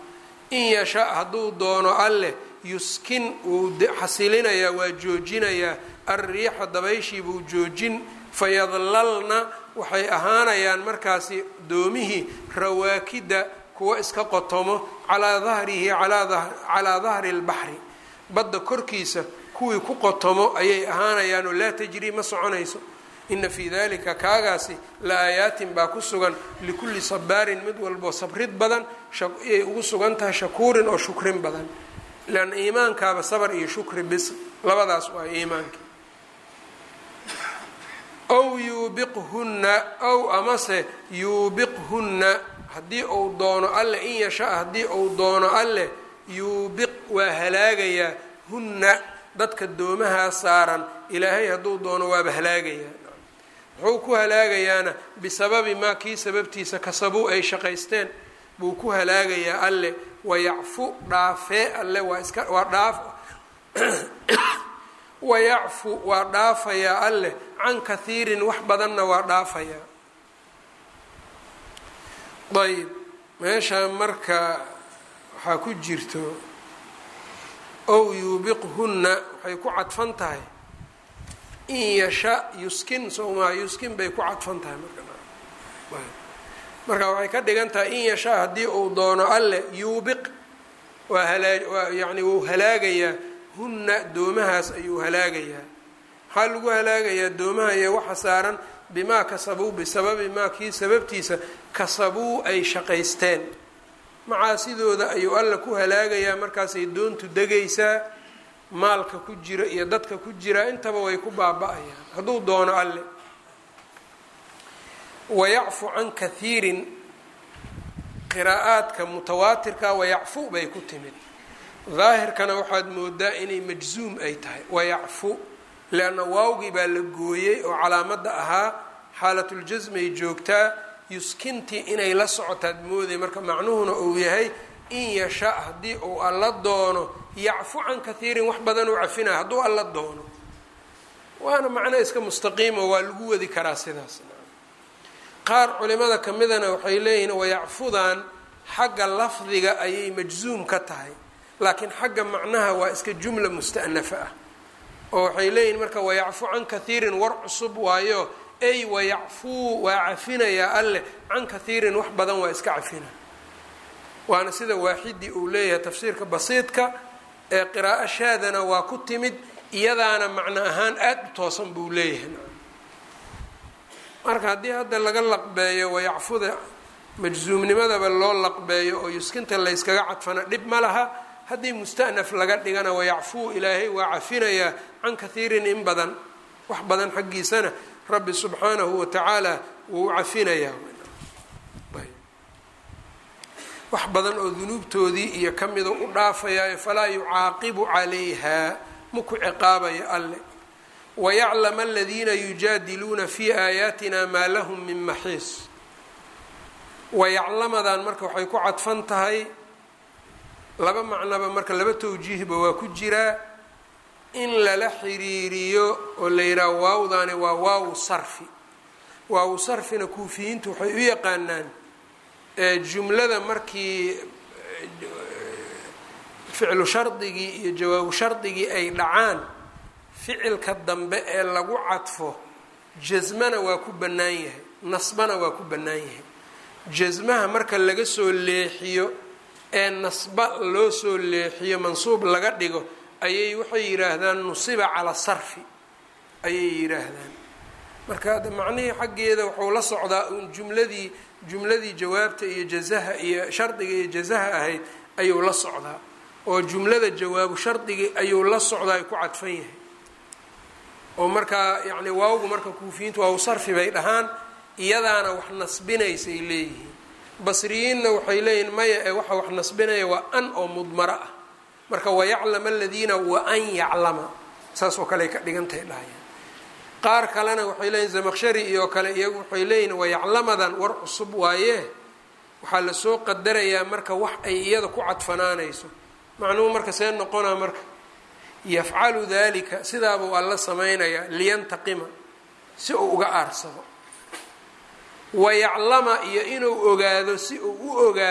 in yasha hadduu doono alleh yuskin wuu xasilinayaa waa joojinayaa alriixa dabayshii buu joojin fayadlalna waxay ahaanayaan markaasi doomihii rawaakida kuwa iska qotomo calaa dahrihi calaa dahri lbaxri badda korkiisa kuwii ku qotomo ayay ahaanayaanoo laa tajrii ma soconayso ina fii dalika kaagaasi la aayaatin baa ku sugan likulli sabaarin mid walboo sabrid badan ayay ugu sugan tahay shakuurin oo shukrin badan leanna iimaankaaba sabar iyo shukri bis labadaas waa iimaankii ow yuubiqhunna ow amase yuubiqhunna haddii uu doono alleh in yasha haddii uu doono alleh yuubiq waa halaagayaa hunna dadka doomahaa saaran ilaahay hadduu doono waaba halaagayaa muxuu ku halaagayaana bisababi maa kii sababtiisa kasabuu ay shaqaysteen buu ku halaagayaa alleh wayacfu dhaafee alle waa iska waa dhaaf wayacfu waa dhaafayaa alleh can kathiirin wax badanna waa dhaafayaa ayb meesha marka waxaa ku jirto ow yuubiqhunna waxay ku cadfan tahay in yasha yuskin sowmaa yuskin bay ku cadfan tahay marmarka waxay ka dhigan tahay in yasha haddii uu doono alleh yuubiq waa halaa yani wuu halaagayaa hunna doomahaas ayuu halaagayaa maxaa lagu halaagayaa doomaha iyo waxa saaran bimaa kasabuu bisababi maa kii sababtiisa kasabuu ay shaqaysteen macaasidooda ayuu alla ku halaagayaa markaasay doontu degaysaa maalka ku jira iyo dadka ku jira intaba way ku baaba-ayaan hadduu doono alle wayacfu can kathiirin qiraa'aadka mutawaatirka wayacfu bay ku timid daahirkana waxaad moodaa inay majzuum ay tahay wayacfu leanna waawgii baa la gooyey oo calaamadda ahaa xaalatljasmay joogtaa yuskintii inay la socotaad mooday marka macnuhuna uu yahay in yasha haddii uu alla doono yacfu can kathiirin wax badan uu cafinaya hadduu alla doono waana macno iska mustaqiimo waa lagu wadi karaa sidaas qaar culimada kamidana waxay leeyihiin wayacfudan xagga lafdiga ayay majzuum ka tahay laakiin xagga macnaha waa iska jumla musta'nafa ah oo waxay leeyihiin marka wayacfu can kathiirin war cusub waayo ay wayacfuu waa cafinayaa alleh can kathiirin wax badan waa iska cafina waana sida waaxidii uu leeyahay tafsiirka basiidka ee qiraa'o shaadana waa ku timid iyadaana macno ahaan aada u toosan buu leeyahay marka haddii hadda laga laqbeeyo wayacfuda majzuumnimadaba loo laqbeeyo oo yuskinta layskaga cadfana dhib ma laha haddii musta'naf laga dhigana wayacfuu ilaahay waa cafinayaa can kathiirin in badan wax badan xaggiisana rabbi subxaanahu watacaala wuu cafinayaa wax badan oo dunuubtoodii iyo ka mida u dhaafayaayo falaa yucaaqibu calayha maku ciqaabayo alle wayaclama aladiina yujaadiluuna fi aayaatina maa lahum min maxiis wayaclamadan marka waxay ku cadfan tahay laba macnoba marka laba tawjiihba waa ku jiraa in lala xiriiriyo oo la yidhaha waawdaani waa waawu sarfi waawu sarfina kuufiyiintu waxay u yaqaanaan jumlada markii ficlu shardigii iyo jawaabu shardigii ay dhacaan ficilka dambe ee lagu cadfo jasmana waa ku bannaan yahay nasbana waa ku bannaan yahay jasmaha marka laga soo leexiyo ee nasba loo soo leexiyo mansuub laga dhigo ayay waxay yidhaahdaan nusiba cala sarfi ayay yidhaahdaan marka hadda macnihii xaggeeda wuxuu la socdaa uun jumladii jumladii jawaabta iyo jazaha iyo shardiga iyo jazaha ahayd ayuu la socdaa oo jumlada jawaabu shardigii ayuu la socdaa ay ku cadfan yahay oo markaa yacni waawgu marka kuufiyiintu waaw sarfi bay dhahaan iyadaana wax nasbinaysay leeyihiin basriyiinna waxay leeyihiin maya ee waxa wax nasbinaya waa an oo mudmaro ah marka wayaclama aladiina wa an yaclama saas oo kale ay ka dhigantahay dhahayaan qaar kalena waxay leeyihin zamaqshari iyo kale iyagu waxay leeyihin wayaclamadan war cusub waaye waxaa lasoo qadarayaa marka wax ay iyada ku cadfanaanayso macnuhu marka see noqonaa marka yafcalu dalika sidaabuu alla samaynayaa liyantaqima si uu uga aarsado wayaclama iyo inuu ogaado si uu u ogaado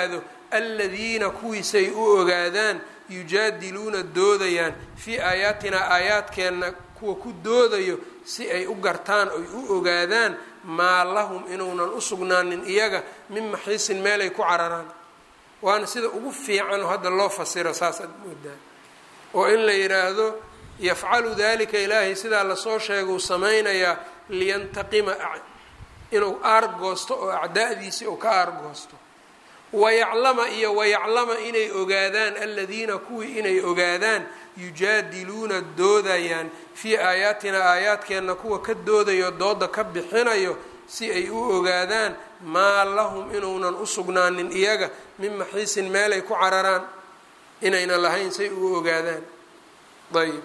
aladiina kuwiisay u ogaadaan yujaadiluuna doodayaan fii aayaatinaa aayaadkeenna kuwa ku doodayo si ay u gartaan oy u ogaadaan maa lahum inuunan u sugnaanin iyaga min maxiisin meelay ku cararaan waana sida ugu fiican oo hadda loo fasiro saasaad moodaa oo in la yidhaahdo yafcalu dalika ilaahay sidaa lasoo sheega uu samaynayaa liyantaqima inuu aargoosto oo acdaa'diisii uu ka aargoosto wayaclama iyo wayaclama inay ogaadaan aladiina kuwii inay ogaadaan yujaadiluuna doodayaan fii aayaatina aayaadkeenna kuwa ka doodayo dooda ka bixinayo si ay u ogaadaan maa lahum inuunan u sugnaanin iyaga min maxiisin meelay ku cararaan inayna lahayn say u ogaadaan ayb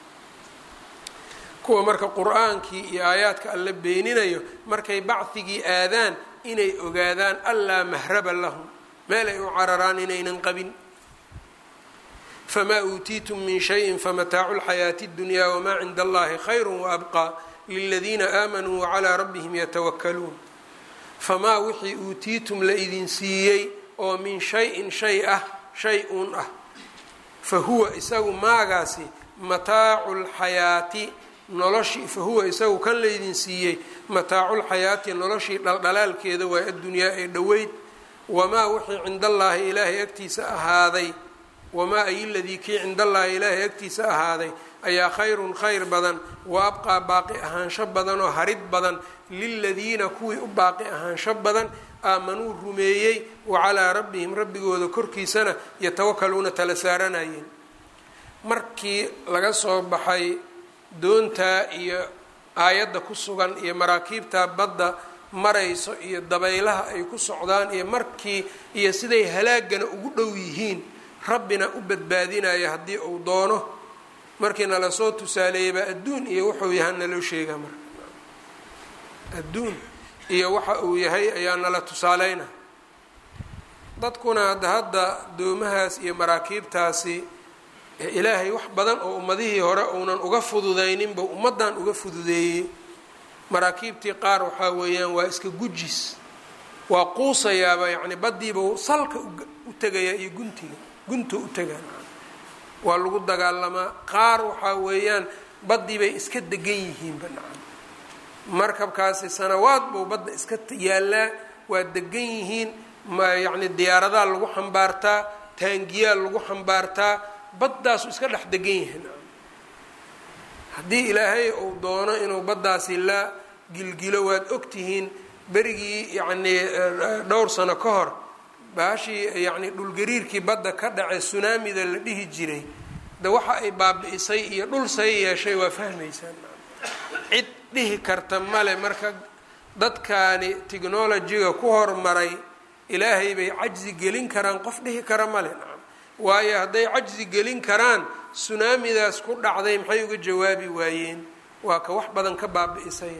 kuwa marka qur-aankii iyo aayaadka alla beeninayo markay bacdigii aadaan inay ogaadaan allaa mahraba lahum meel ay u cararaan inaynan qabin famaa uutiitum min shayin famataacu lxayaati اddunyaa wamaa cinda allahi khayru waabqaa liladiina aamanuu wacalaa rabbihim yatawakaluun famaa wixii uutiitum la idin siiyey oo min shayin shay ah shay uun ah fa huwa isagu maagaasi mataacu lxayaati noloshii fa huwa isagu kan laydin siiyey mataaculxayaati noloshii dhaldhalaalkeeda waa addunyaa ee dhoweyd wamaa wixii cinda allaahi ilaahay agtiisa ahaaday wamaa ay ladii kii cinda allaahi ilaahay agtiisa ahaaday ayaa khayrun khayr badan wa abqaa baaqi ahaansho badan oo harid badan liladiina kuwii u baaqi ahaansho badan aamanuu rumeeyey wa calaa rabbihim rabbigooda korkiisana yatawakaluuna tala saaranayeen markii laga soo baxay doontaa iyo aayadda ku sugan iyo maraakiibta badda marayso iyo dabaylaha ay ku socdaan iyo markii iyo siday halaagana ugu dhow yihiin rabbina u badbaadinaya haddii uu doono markii nala soo tusaaleeyabaa adduun iyo wuxuu yahay naloo sheegaa marka adduun iyo waxa uu yahay ayaa nala tusaaleyna dadkuna hadda hadda doomahaas iyo maraakiibtaasi ilaahay wax badan oo ummadihii hore uunan uga fududayninba ummaddan uga fududeeyey maraakiibtii qaar waxaa weeyaan waa iska gujis waa quusayaaba yacni baddiiba salka u tegayaa iyo guntiga gunta u tegaan waa lagu dagaalamaa qaar waxaa weeyaan baddii bay iska degan yihiinba nacam markabkaasi sanawaad buu badda iska yaallaa waa degan yihiin ma yacni diyaaradaa lagu xambaartaa taangiyaa lagu xambaartaa baddaasu iska dhex degan yihiin haddii ilaahay uu doono inuu baddaasi la gilgilo waad ogtihiin berigii yacnii dhowr sano ka hor baashii yacni dhulgariirkii badda ka dhacay sunaamida la dhihi jiray de waxa ay baabi-isay iyo dhul say yeeshay waa fahmaysaan cid dhihi karta male marka dadkaani technolojiga ku hormaray ilaahay bay cajzi gelin karaan qof dhihi kara male nacam waayo hadday cajzi gelin karaan sunaamidaas ku dhacday maxay uga jawaabi waayeen waa ka wax badan ka baabi-isay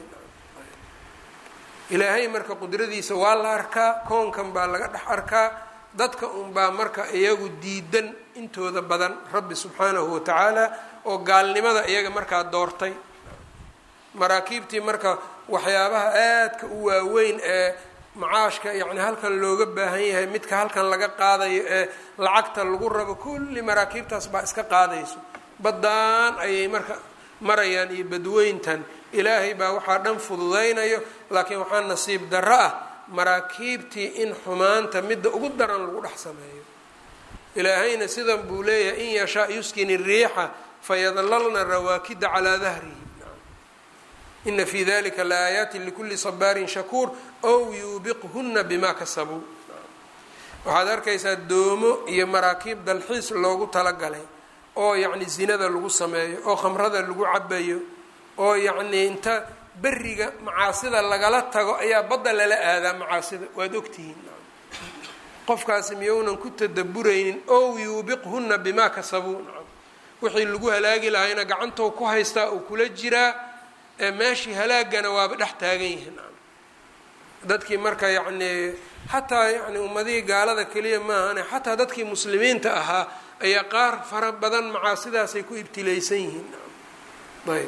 ilaahay marka qudradiisa waa la arkaa koonkan baa laga dhex arkaa dadka unbaa marka iyagu diidan intooda badan rabbi subxaanahu watacaala oo gaalnimada iyaga markaa doortay maraakiibtii marka waxyaabaha aadka u waaweyn ee macaashka yacni halkan looga baahan yahay midka halkan laga qaadayo ee lacagta lagu rabo kulli maraakiibtaas baa iska qaadayso baddaan ayay marka marayaan iyo badweyntan ilaahay baa waxaa dhan fududaynayo laakiin waxaa nasiib darro ah maraakiibtii in xumaanta midda ugu daran lagu dhex sameeyo ilaahayna sidan buu leeyahay in yashaa yuskin iriixa fayadlalna rawaakida calaa dahrihi ina fi dalika laaayaati likuli sabaarin shakuur ow yuubiqhuna bima kasabuu waxaad arkaysaa doomo iyo maraakiib dalxiis loogu talagalay oo yacni zinada lagu sameeyo oo khamrada lagu cabayo oo yacnii inta beriga macaasida lagala tago ayaa badda lala aadaa macaasida waad ogtihiin qofkaasi miyounan ku tadaburaynin ow yuubiqhuna bimaa kasabuu wixii lagu halaagi lahayna gacantou ku haystaa uu kula jiraa ee meeshii halaagana waaba dhex taagan yihiin dadkii marka yacnii xataa yani ummadihii gaalada keliya maahane xataa dadkii muslimiinta ahaa ayaa qaar fara badan macaasidaasay ku ibtilaysan yihiin ayb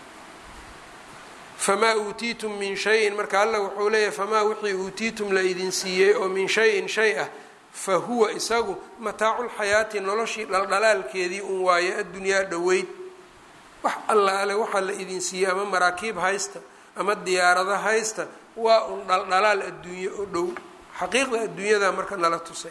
famaa uutiitum min shayin marka alla wuxuu leeyahay famaa wixii uutiitum la idin siiyey oo min shayin shay ah fa huwa isagu mataaculxayaati noloshii dhaldhalaalkeedii un waaye addunyaa dhoweyd wax allaale waxaa la idin siiyey ama maraakiib haysta ama diyaarado haysta waa un dhaldhalaal adduunye oo dhow xaqiiqda adduunyada marka nala tusay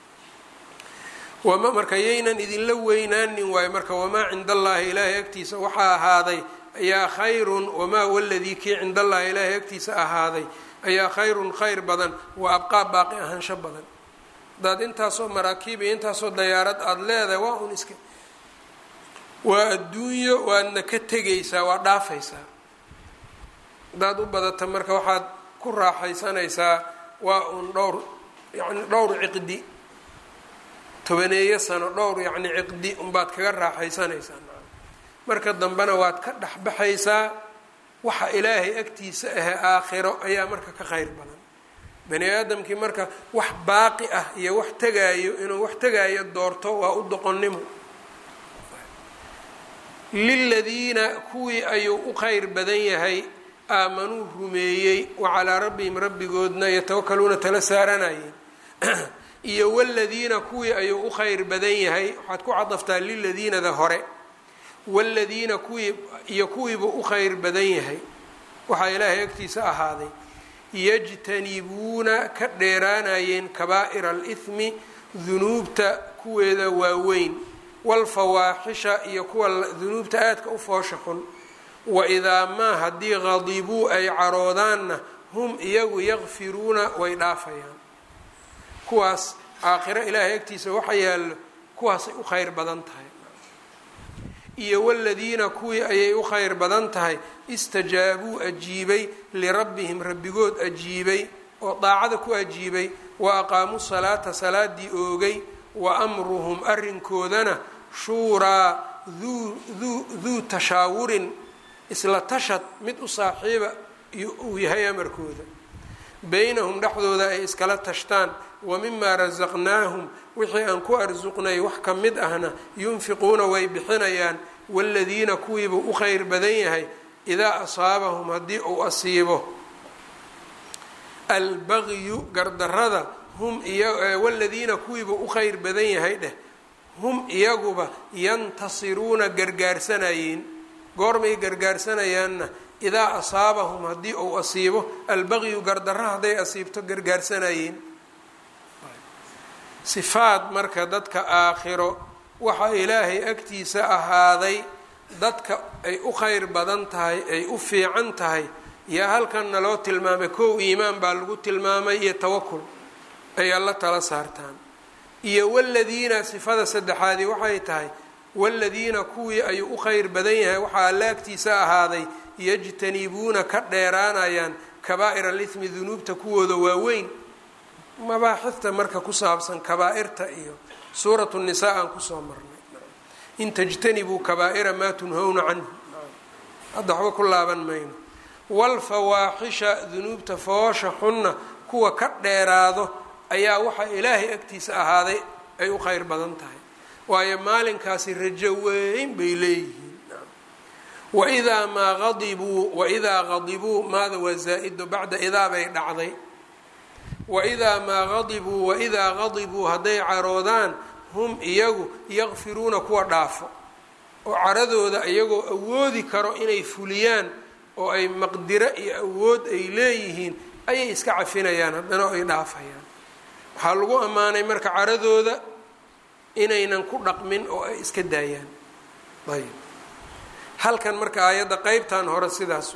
wama marka yaynan idinla weynaanin waayo marka wamaa cinda allaahi ilaahay agtiisa waxaa ahaaday ayaa khayrun wamaa waladii kii cinda allaahi ilaahay agtiisa ahaaday ayaa khayrun khayr badan wa abqaa baaqi ahaansho badan hadaad intaasoo maraakiib iyo intaasoo dayaarad aada leedahay waa un iska waa adduunyo waadna ka tegaysaa waa dhaafaysaa haddaad u badata marka waxaad ku raaxaysanaysaa waa un dhowr yacni dhowr ciqdi tobaneeyo sano dhowr yacni ciqdi unbaad kaga raaxaysanaysaa marka dambena waad ka dhexbaxaysaa waxa ilaahay agtiisa ahe aakhiro ayaa marka ka kheyr badan bani aadamkii marka wax baaqi ah iyo wax tegaayo inuu wax tegaayo doorto waa u doqonnimo liladiina kuwii ayuu u kheyr badan yahay aamanuu rumeeyey wa calaa rabbihim rabbigoodna yatawakaluuna tala saaranayeen iyo waladiina kuwii ayuu u kheyr badan yahay waxaad ku cadaftaa liladiinada hore waladiina kuwii iyo kuwiibuu u kheyr badan yahay waxaa ilaahay agtiisa ahaaday yajtanibuuna ka dheeraanayeen kabaa'ira alithmi dunuubta kuweeda waaweyn walfawaaxisha iyo kuwa dunuubta aadka u foosha xun waidaa maa haddii qadibuu ay caroodaanna hum iyagu yakfiruuna way dhaafayaan kuwaas aakhiro ilaahay agtiisa waxa yaallo kuwaasay u kheyr badan tahay iyo waladiina kuwii ayay u kheyr badan tahay istajaabuu ajiibay lirabbihim rabbigood ajiibay oo daacada ku ajiibay wa aqaamuu salaata salaadii oogay wa amruhum arrinkoodana shuuraa duu tashaawurin isla tashad mid u saaxiiba uu yahay amarkooda beynahum dhexdooda ay iskala tashtaan wa mimaa rasaqnaahum wixii aan ku arsuqnay wax ka mid ahna yunfiquuna way bixinayaan waladiina kuwiibuu u kheyr badan yahay idaa asaabahum haddii uu asiibo albagyu gardarada hum waladiina kuwiibuu u kheyr badan yahay dheh hum iyaguba yantasiruuna gargaarsanayeen goormay gargaarsanayaanna idaa asaabahum haddii uu asiibo albagyu gardarra hadday asiibto gargaarsanayeen sifaad marka dadka aakhiro waxaa ilaahay agtiisa ahaaday dadka ay u kheyr badan tahay ay u fiican tahay yaa halkanna loo tilmaamay kow iimaan baa lagu tilmaamay iyo tawakul ay alla tala saartaan iyo waladiina sifada saddexaadii waxay tahay waladiina kuwii ayuu u kheyr badan yahay waxaa alla agtiisa ahaaday yajtanibuuna ka dheeraanayaan kabaa'ir alithmi dunuubta kuwooda waaweyn mabaaxifta marka ku saabsan kabaa-irta iyo suuratu nisaa aan kusoo marnay in tajtanibuu kabaa'ira maa tunhowna canhu hadda waxba ku laaban mayno walfawaaxisha dunuubta foosha xunna kuwa ka dheeraado ayaa waxaa ilaahay agtiisa ahaaday ay u kheyr badan tahay waayo maalinkaasi rajo weyn bay leeyihiin waidaa maa adibuu waidaa qadibuu maada waa zaa-ido bacda idaa bay dhacday waidaa maa qadibuu waidaa qadibuu hadday caroodaan hum iyagu yakfiruuna kuwa dhaafo oo caradooda iyagoo awoodi karo inay fuliyaan oo ay maqdiro iyo awood ay leeyihiin ayay iska cafinayaan haddana ay dhaafayaan waxaa lagu ammaanay marka caradooda inaynan ku dhaqmin oo ay iska daayaan ayb halkan marka aayadda qeybtan hore sidaas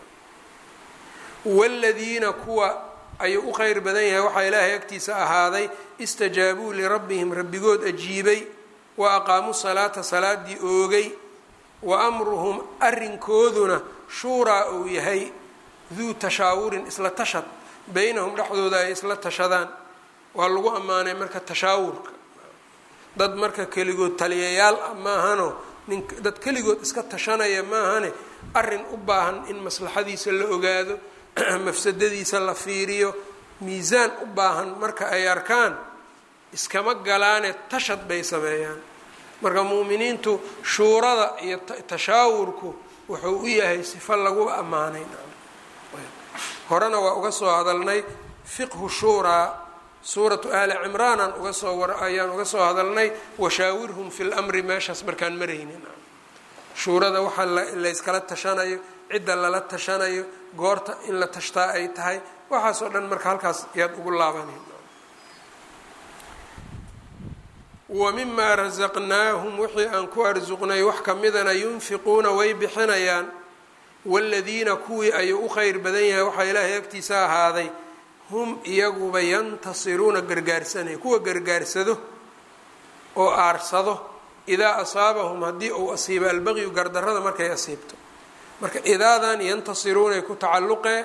waladiina kuwa ayuu u kheyr badan yahay waxaa ilaahay agtiisa ahaaday istajaabuu lirabbihim rabbigood ajiibay wa aqaamuu salaata salaadii oogay wa amruhum arrinkooduna shuuraa uu yahay duu tashaawurin isla tashad beynahum dhexdooda ay isla tashadaan waa lagu ammaanay marka tashaawurka dad marka keligood taliyayaal ah maahano nin dad keligood iska tashanaya maahane arrin u baahan in maslaxadiisa la ogaado mafsadadiisa la fiiriyo miisaan u baahan marka ay arkaan iskama galaane tashad bay sameeyaan marka mu'miniintu shuurada iyo tashaawurku wuxuu u yahay sifo lagu ammaanay horena waa uga soo hadalnay fiqhu shuuraa suuratu ahli cimraanaan uga soo war ayaan uga soo hadalnay washaawirhum fi lmri meeshaas markaan maraynin shuurada waxaa layskala tashanayo cidda lala tashanayo goorta in la tashtaa ay tahay waxaas oo dhan marka halkaas yaad ugu laabanay wa mimaa rasaqnaahum wixii aan ku arsuqnay wax ka midana yunfiquuna way bixinayaan waaladiina kuwii ayuu u kheyr badan yahay waxaa ilaahay agtiisa ahaaday hum iyaguba yantasiruuna gargaarsanaya kuwa gargaarsado oo aarsado idaa asaabahum haddii uu asiibo albaqyu gardarrada markay asiibto marka idaadan yantasiruunay ku tacalluqee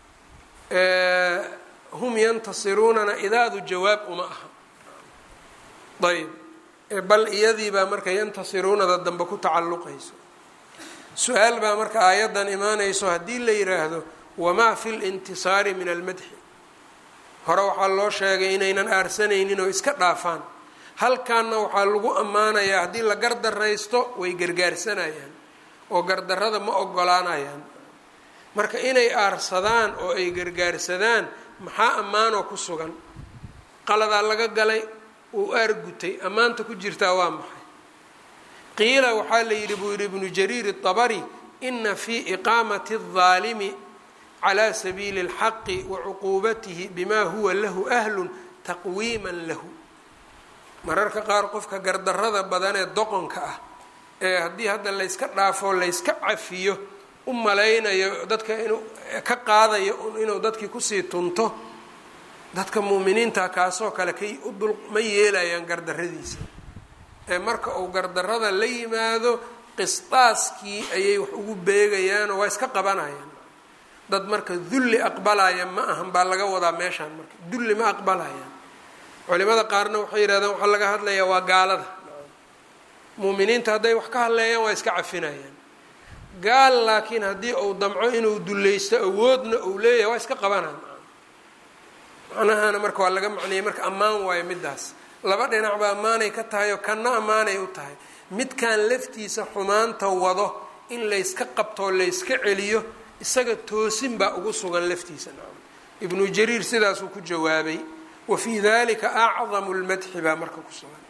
hum yantasiruunana idaadu jawaab uma aha ayb bal iyadiibaa marka yantasiruunada dambe ku tacalluqayso su-aal baa marka aayaddan imaanayso haddii la yiraahdo wamaa fi lintisaari min almadxi hore waxaa loo sheegay inaynan aarsanaynin oo iska dhaafaan halkaanna waxaa lagu ammaanayaa haddii la gardaraysto way gargaarsanayaan oo gardarrada ma ogolaanayaan marka inay aarsadaan oo ay gargaarsadaan maxaa ammaanoo ku sugan qaladaa laga galay uu aargutay ammaanta ku jirtaa waa maxay qiila waxaa la yidhi buu yidhi ibnu jariir الطabari ina fii iqaamati الظaalimi calى sabiili اlxaqi wa cuquubatihi bima huwa lahu ahlun taqwiima lahu mararka qaar qofka gardarrada badan ee doqonka ah ee haddii hadda layska dhaafo layska cafiyo u malaynayo dadka inuu ka qaadayo inuu dadkii kusii tunto dadka muuminiinta kaasoo kale kay u dul ma yeelayaan gardarradiisa ee marka uu gardarrada la yimaado qisdaaskii ayay wax ugu beegayaanoo waa iska qabanayaan dad marka dulli aqbalaya ma ahan baa laga wadaa meeshaan marka dulli ma aqbalayaan culimada qaarna waxay yidhahdeen waxaa laga hadlayaa waa gaalada muuminiinta hadday wax ka hadleeyaan waa iska cafinayaan gaal laakiin haddii uu damco inuu dullaysto awoodna uu leeyahay waa iska qabanaan macnahana marka waa laga macneeyey marka ammaan waayo middaas laba dhinacba ammaanay ka tahay oo kanna ammaanay u tahay midkan laftiisa xumaanta wado in layska qabtoo layska celiyo isaga toosin baa ugu sugan laftiisa nacam ibnu jariir sidaasuu ku jawaabay wa fii dalika acdamu lmadxi baa marka ku sugan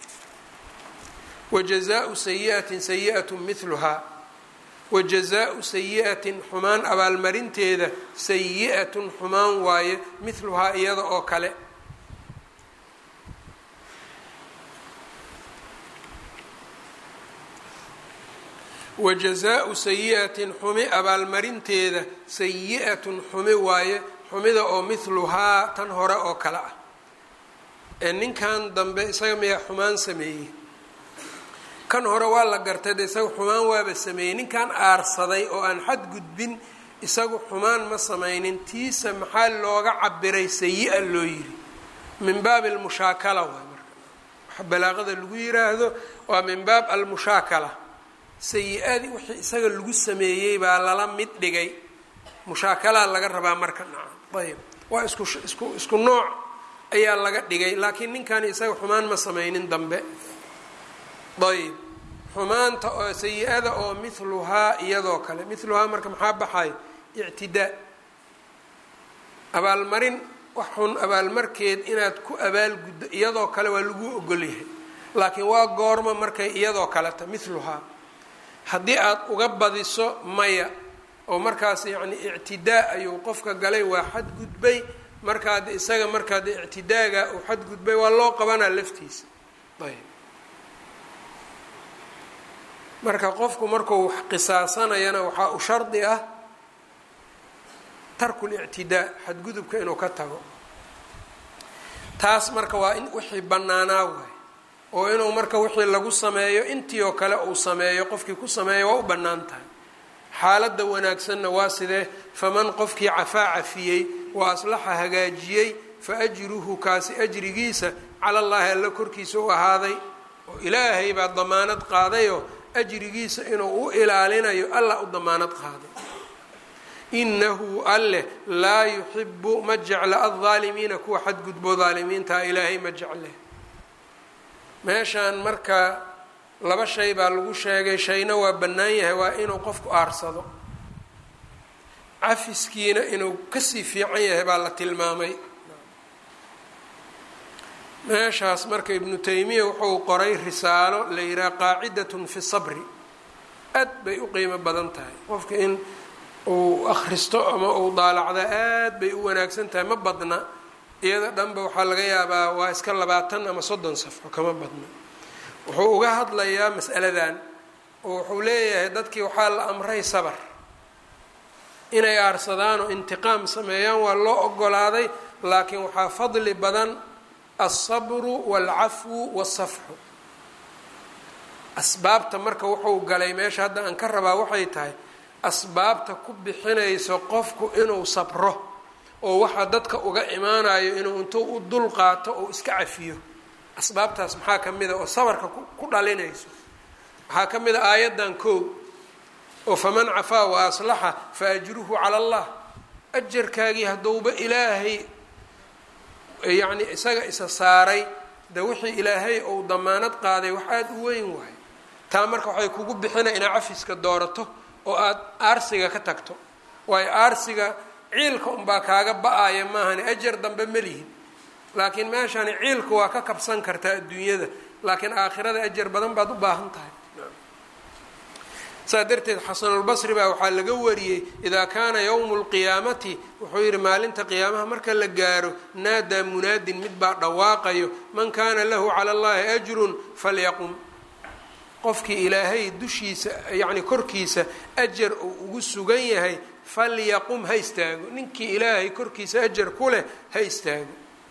wajazaau sayiatin sayi'atu miluhaa wajazaau sayi'atin xumaan abaalmarinteeda sayi'atun xumaan waaye midluhaa iyada oo kale wajazaau sayi'atin xumi abaalmarinteeda sayi'atun xumi waaye xumida oo midluhaa tan hore oo kale ah ee ninkan dambe isaga miyaa xumaan sameeyey kan hore waa la gartay de isaga xumaan waaba sameeyey ninkan aarsaday oo aan xad gudbin isagu xumaan ma samaynin tiisa maxaa looga cabiray sayi-a loo yiri min baabi almushaakala waay marka waxa balaaqada lagu yiraahdo waa min baab almushaakala sayi-adii wixii isaga lagu sameeyey baa lala mid dhigay mushaakalaa laga rabaa marka naca ayb waa isku isku isku nooc ayaa laga dhigay laakiin ninkan isaga xumaan ma samaynin dambe ayb xumaanta oo sayi-ada oo miluhaa iyadoo kale miluhaa marka maxaa baxay ictidaa abaalmarin wax xun abaalmarkeed inaad ku abaalguddo iyadoo kale waa lagu ogolyahay laakiin waa goorma markay iyadoo kaleta miluhaa haddii aad uga badiso maya oo markaas yacni ictidaa ayuu qofka galay waa xadgudbay markaad isaga markaad ictidaaga uu xadgudbay waa loo qabanaa laftiisa ayb marka qofku markuu wax qisaasanayana waxaa u shardi ah tarku lictidaa xadgudubka inuu ka tago taas marka waa in wixii bannaanaa waay oo inuu marka wixii lagu sameeyo intii oo kale uu sameeyo qofkii ku sameeyo waa u bannaan tahay xaaladda wanaagsanna waa sidee faman qofkii cafaa cafiyey wa aslaxa hagaajiyey fa ajruhu kaasi ajrigiisa cala allaahi alla korkiisa u ahaaday oo ilaahay baa damaanad qaadayoo ajrigiisa inuu u ilaalinayo alla u damaanad qaaday inahu alleh laa yuxibu ma jecla aldaalimiina kuwa xadgudbo daalimiintaa ilaahay ma jecle meeshaan marka laba shay baa lagu sheegay shayna waa bannaan yahay waa inuu qofku aarsado cafiskiina inuu kasii fiican yahay baa la tilmaamay meeshaas marka ibnu taymiya wuxuu qoray risaalo la yidhaha qaacidatun fi sabri aad bay u qiimo badan tahay qofka in uu akhristo ama uu daalacda aad bay u wanaagsan tahay ma badna iyada dhanba waxaa laga yaabaa waa iska labaatan ama soddon safxo kama badna wuxuu uga hadlayaa mas'aladan oo wuxuu leeyahay dadkii waxaa la amray sabar inay aarsadaan oo intiqaam sameeyaan waa loo ogolaaday laakiin waxaa fadli badan alsabru waalcafwu waasafxu asbaabta marka wuxuu galay meesha hadda aan ka rabaa waxay tahay asbaabta ku bixinayso qofku inuu sabro oo waxa dadka uga imaanayo inuu intuu u dul qaato oo iska cafiyo asbaabtaas maxaa ka mid a oo sabarka ku dhalinayso waxaa ka mid a aayaddan kow oo faman cafaa wa aslaxa fa ajruhu cala allah ajarkaagii hadduuba ilaahay yacni isaga isa saaray de wixii ilaahay ou damaanad qaaday wax aada u weyn waayo taa marka waxay kugu bixina inaa cafiska doorato oo aada aarsiga ka tagto waayo aarsiga ciilka unbaa kaaga ba-aya maahani ajar dambe ma lihin laakiin meeshani ciilka waa ka kabsan kartaa adduunyada laakiin aakhirada ajar badan baad u baahan tahay saas darteed xasanulbasri baa waxaa laga wariyey idaa kaana yowmu lqiyaamati wuxuu yidhi maalinta qiyaamaha marka la gaaro naadaa munaadin mid baa dhawaaqayo man kaana lahu cala allahi ajrun falyaqum qofkii ilaahay dushiisa yacni korkiisa ajar uu ugu sugan yahay falyaqum ha istaago ninkii ilaahay korkiisa ajar ku leh ha istaago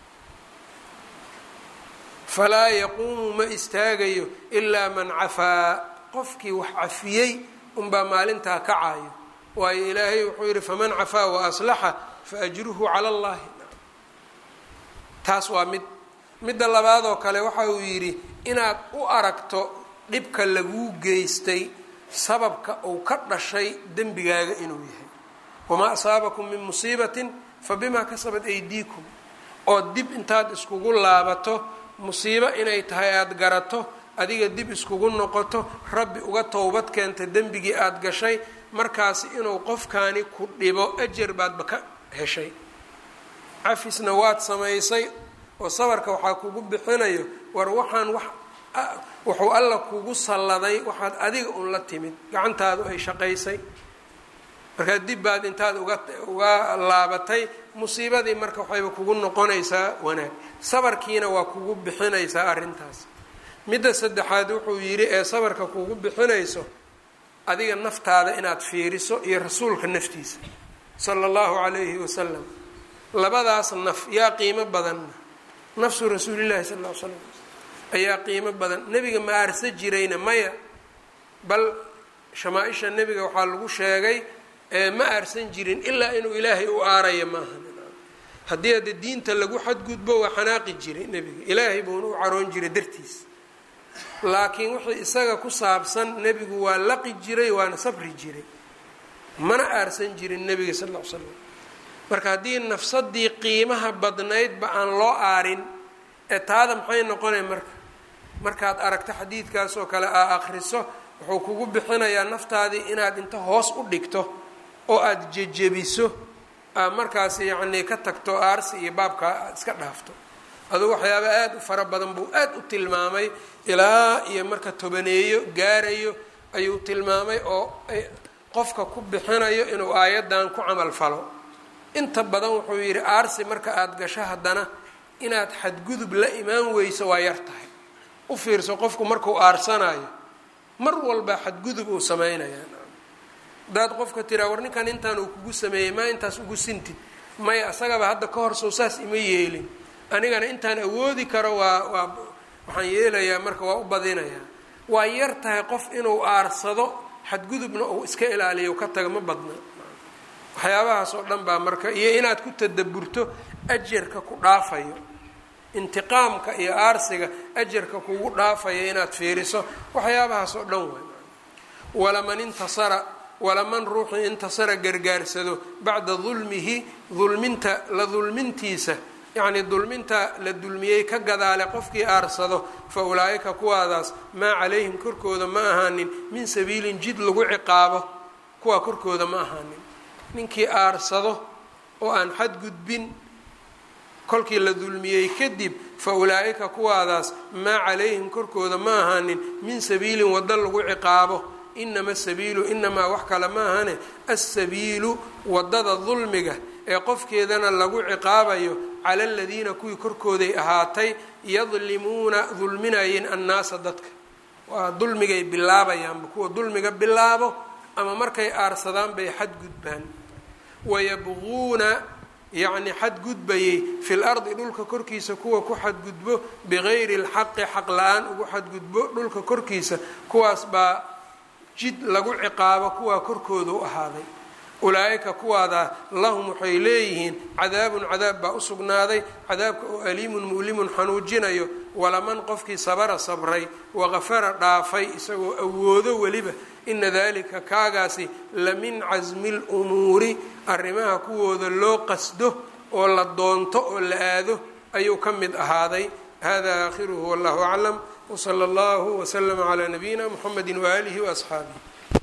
falaa yaquumu ma istaagayo ilaa man cafaa qofkii wax cafiyey unbaa maalintaa kacayo waayo ilaahay wuxuu yidhi faman cafaa wa aslaxa fa ajruhu cala allahi taas waa mid midda labaadoo kale waxa uu yidhi inaad u aragto dhibka laguu geystay sababka uu ka dhashay dembigaaga inuu yahay wamaa asaabakum min musiibatin fa bimaa kasabat aydiikum oo dib intaad iskugu laabato musiibo inay tahay aada garato adiga dib iskugu noqoto rabbi uga towbad keenta dembigii aada gashay markaasi inuu qofkaani ku dhibo ajar baadba ka heshay cafisna waad samaysay oo sabarka waxaa kugu bixinayo war waxaan wax wuxuu alla kugu salladay waxaad adiga un la timid gacantaadu ay shaqaysay markaa dib baad intaad uga uga laabatay musiibadii marka waxayba kugu noqonaysaa wanaag sabarkiina waa kugu bixinaysaa arrintaas midda saddexaad wuxuu yidhi ee sabarka kugu bixinayso adiga naftaada inaad fiiriso iyo rasuulka naftiisa sala allahu calayhi wasalam labadaas naf yaa qiimo badanna nafsu rasuulillahi sal ll ly slam ayaa qiimo badan nebiga ma aarsa jirayna maya bal shamaaisha nebiga waxaa lagu sheegay ma aarsan jirin ilaa inuu ilaahay u aaraya maaha haddii hadde diinta lagu xadgudbo waa xanaaqi jiray nebiga ilaahay buuna u caroon jiray dartiis laakiin wixii isaga ku saabsan nebigu waa laqi jiray waana sabri jiray mana aarsan jirin nebiga sal ll ly slam marka haddii nafsadii qiimaha badnaydba aan loo aarin ee taada maxay noqonay marka markaad aragto xadiidkaas oo kale aa akhriso wuxuu kugu bixinayaa naftaadii inaad inta hoos u dhigto oo aada jejebiso aa markaas yacnii ka tagto aarsi iyo baabka aad iska dhaafto aduu waxyaaba aada u fara badan buu aada u tilmaamay ilaa iyo marka tobaneeyo gaarayo ayuu tilmaamay oo qofka ku bixinayo inuu aayaddan ku camal falo inta badan wuxuu yidhi aarsi marka aada gasho haddana inaad xadgudub la imaan weyso waa yar tahay u fiirso qofku markuu aarsanayo mar walba xadgudub uu samaynayaa haddaad qofka tiraa war ninkan intaan uu kugu sameeyey maa intaas ugu sintid maya asagaba hadda ka hor sow saas ima yeelin anigana intaan awoodi karo waa waa waxaan yeelayaa marka waa u badinayaa waa yar tahay qof inuu aarsado xadgudubna uu iska ilaaliyo ka taga ma badna waxyaabahaas oo dhan baa marka iyo inaad ku tadaburto ajarka ku dhaafayo intiqaamka iyo aarsiga ajarka kugu dhaafaya inaad fiiriso waxyaabahaas oo dhan waay walaman intasara walaman ruuxii intasara gargaarsado bacda dulmihi dulminta la dulmintiisa yacnii dulminta la dulmiyey ka gadaale qofkii aarsado fa ulaa'ika kuwaadaas maa calayhim korkooda ma ahaanin min sabiilin jid lagu ciqaabo kuwaa korkooda ma ahaanin ninkii aarsado oo aan xadgudbin kolkii la dulmiyey kadib fa ulaa'ika kuwaadaas maa calayhim korkooda ma ahaanin min sabiilin waddo lagu ciqaabo inama sabiilu inamaa wax kale ma ahane assabiilu waddada dulmiga ee qofkeedana lagu ciqaabayo cala aladiina kuwii korkooday ahaatay yadlimuuna dulminayeen annaasa dadka waa dulmigay bilaabayaanba kuwa dulmiga bilaabo ama markay aarsadaan bay xadgudbaan wayabquuna yacni xadgudbayay fil ardi dhulka korkiisa kuwa ku xadgudbo bigayri lxaqi xaq la-aan ugu xadgudbo dhulka korkiisa kuwaas baa jid lagu ciqaabo kuwaa korkooda u ahaaday ulaa'ika kuwaadaa lahum waxay leeyihiin cadaabun cadaab baa u sugnaaday cadaabka oo aliimun mu'limun xanuujinayo walaman qofkii sabara sabray waqafara dhaafay isagoo awoodo weliba ina dalika kaagaasi la min casmi lumuuri arrimaha kuwooda loo qasdo oo la doonto oo la aado ayuu ka mid ahaaday hada aakhiruhu wallahu aclam wsala allahu wslama calaa nabiyina muxamedi waaalihi waasxaabih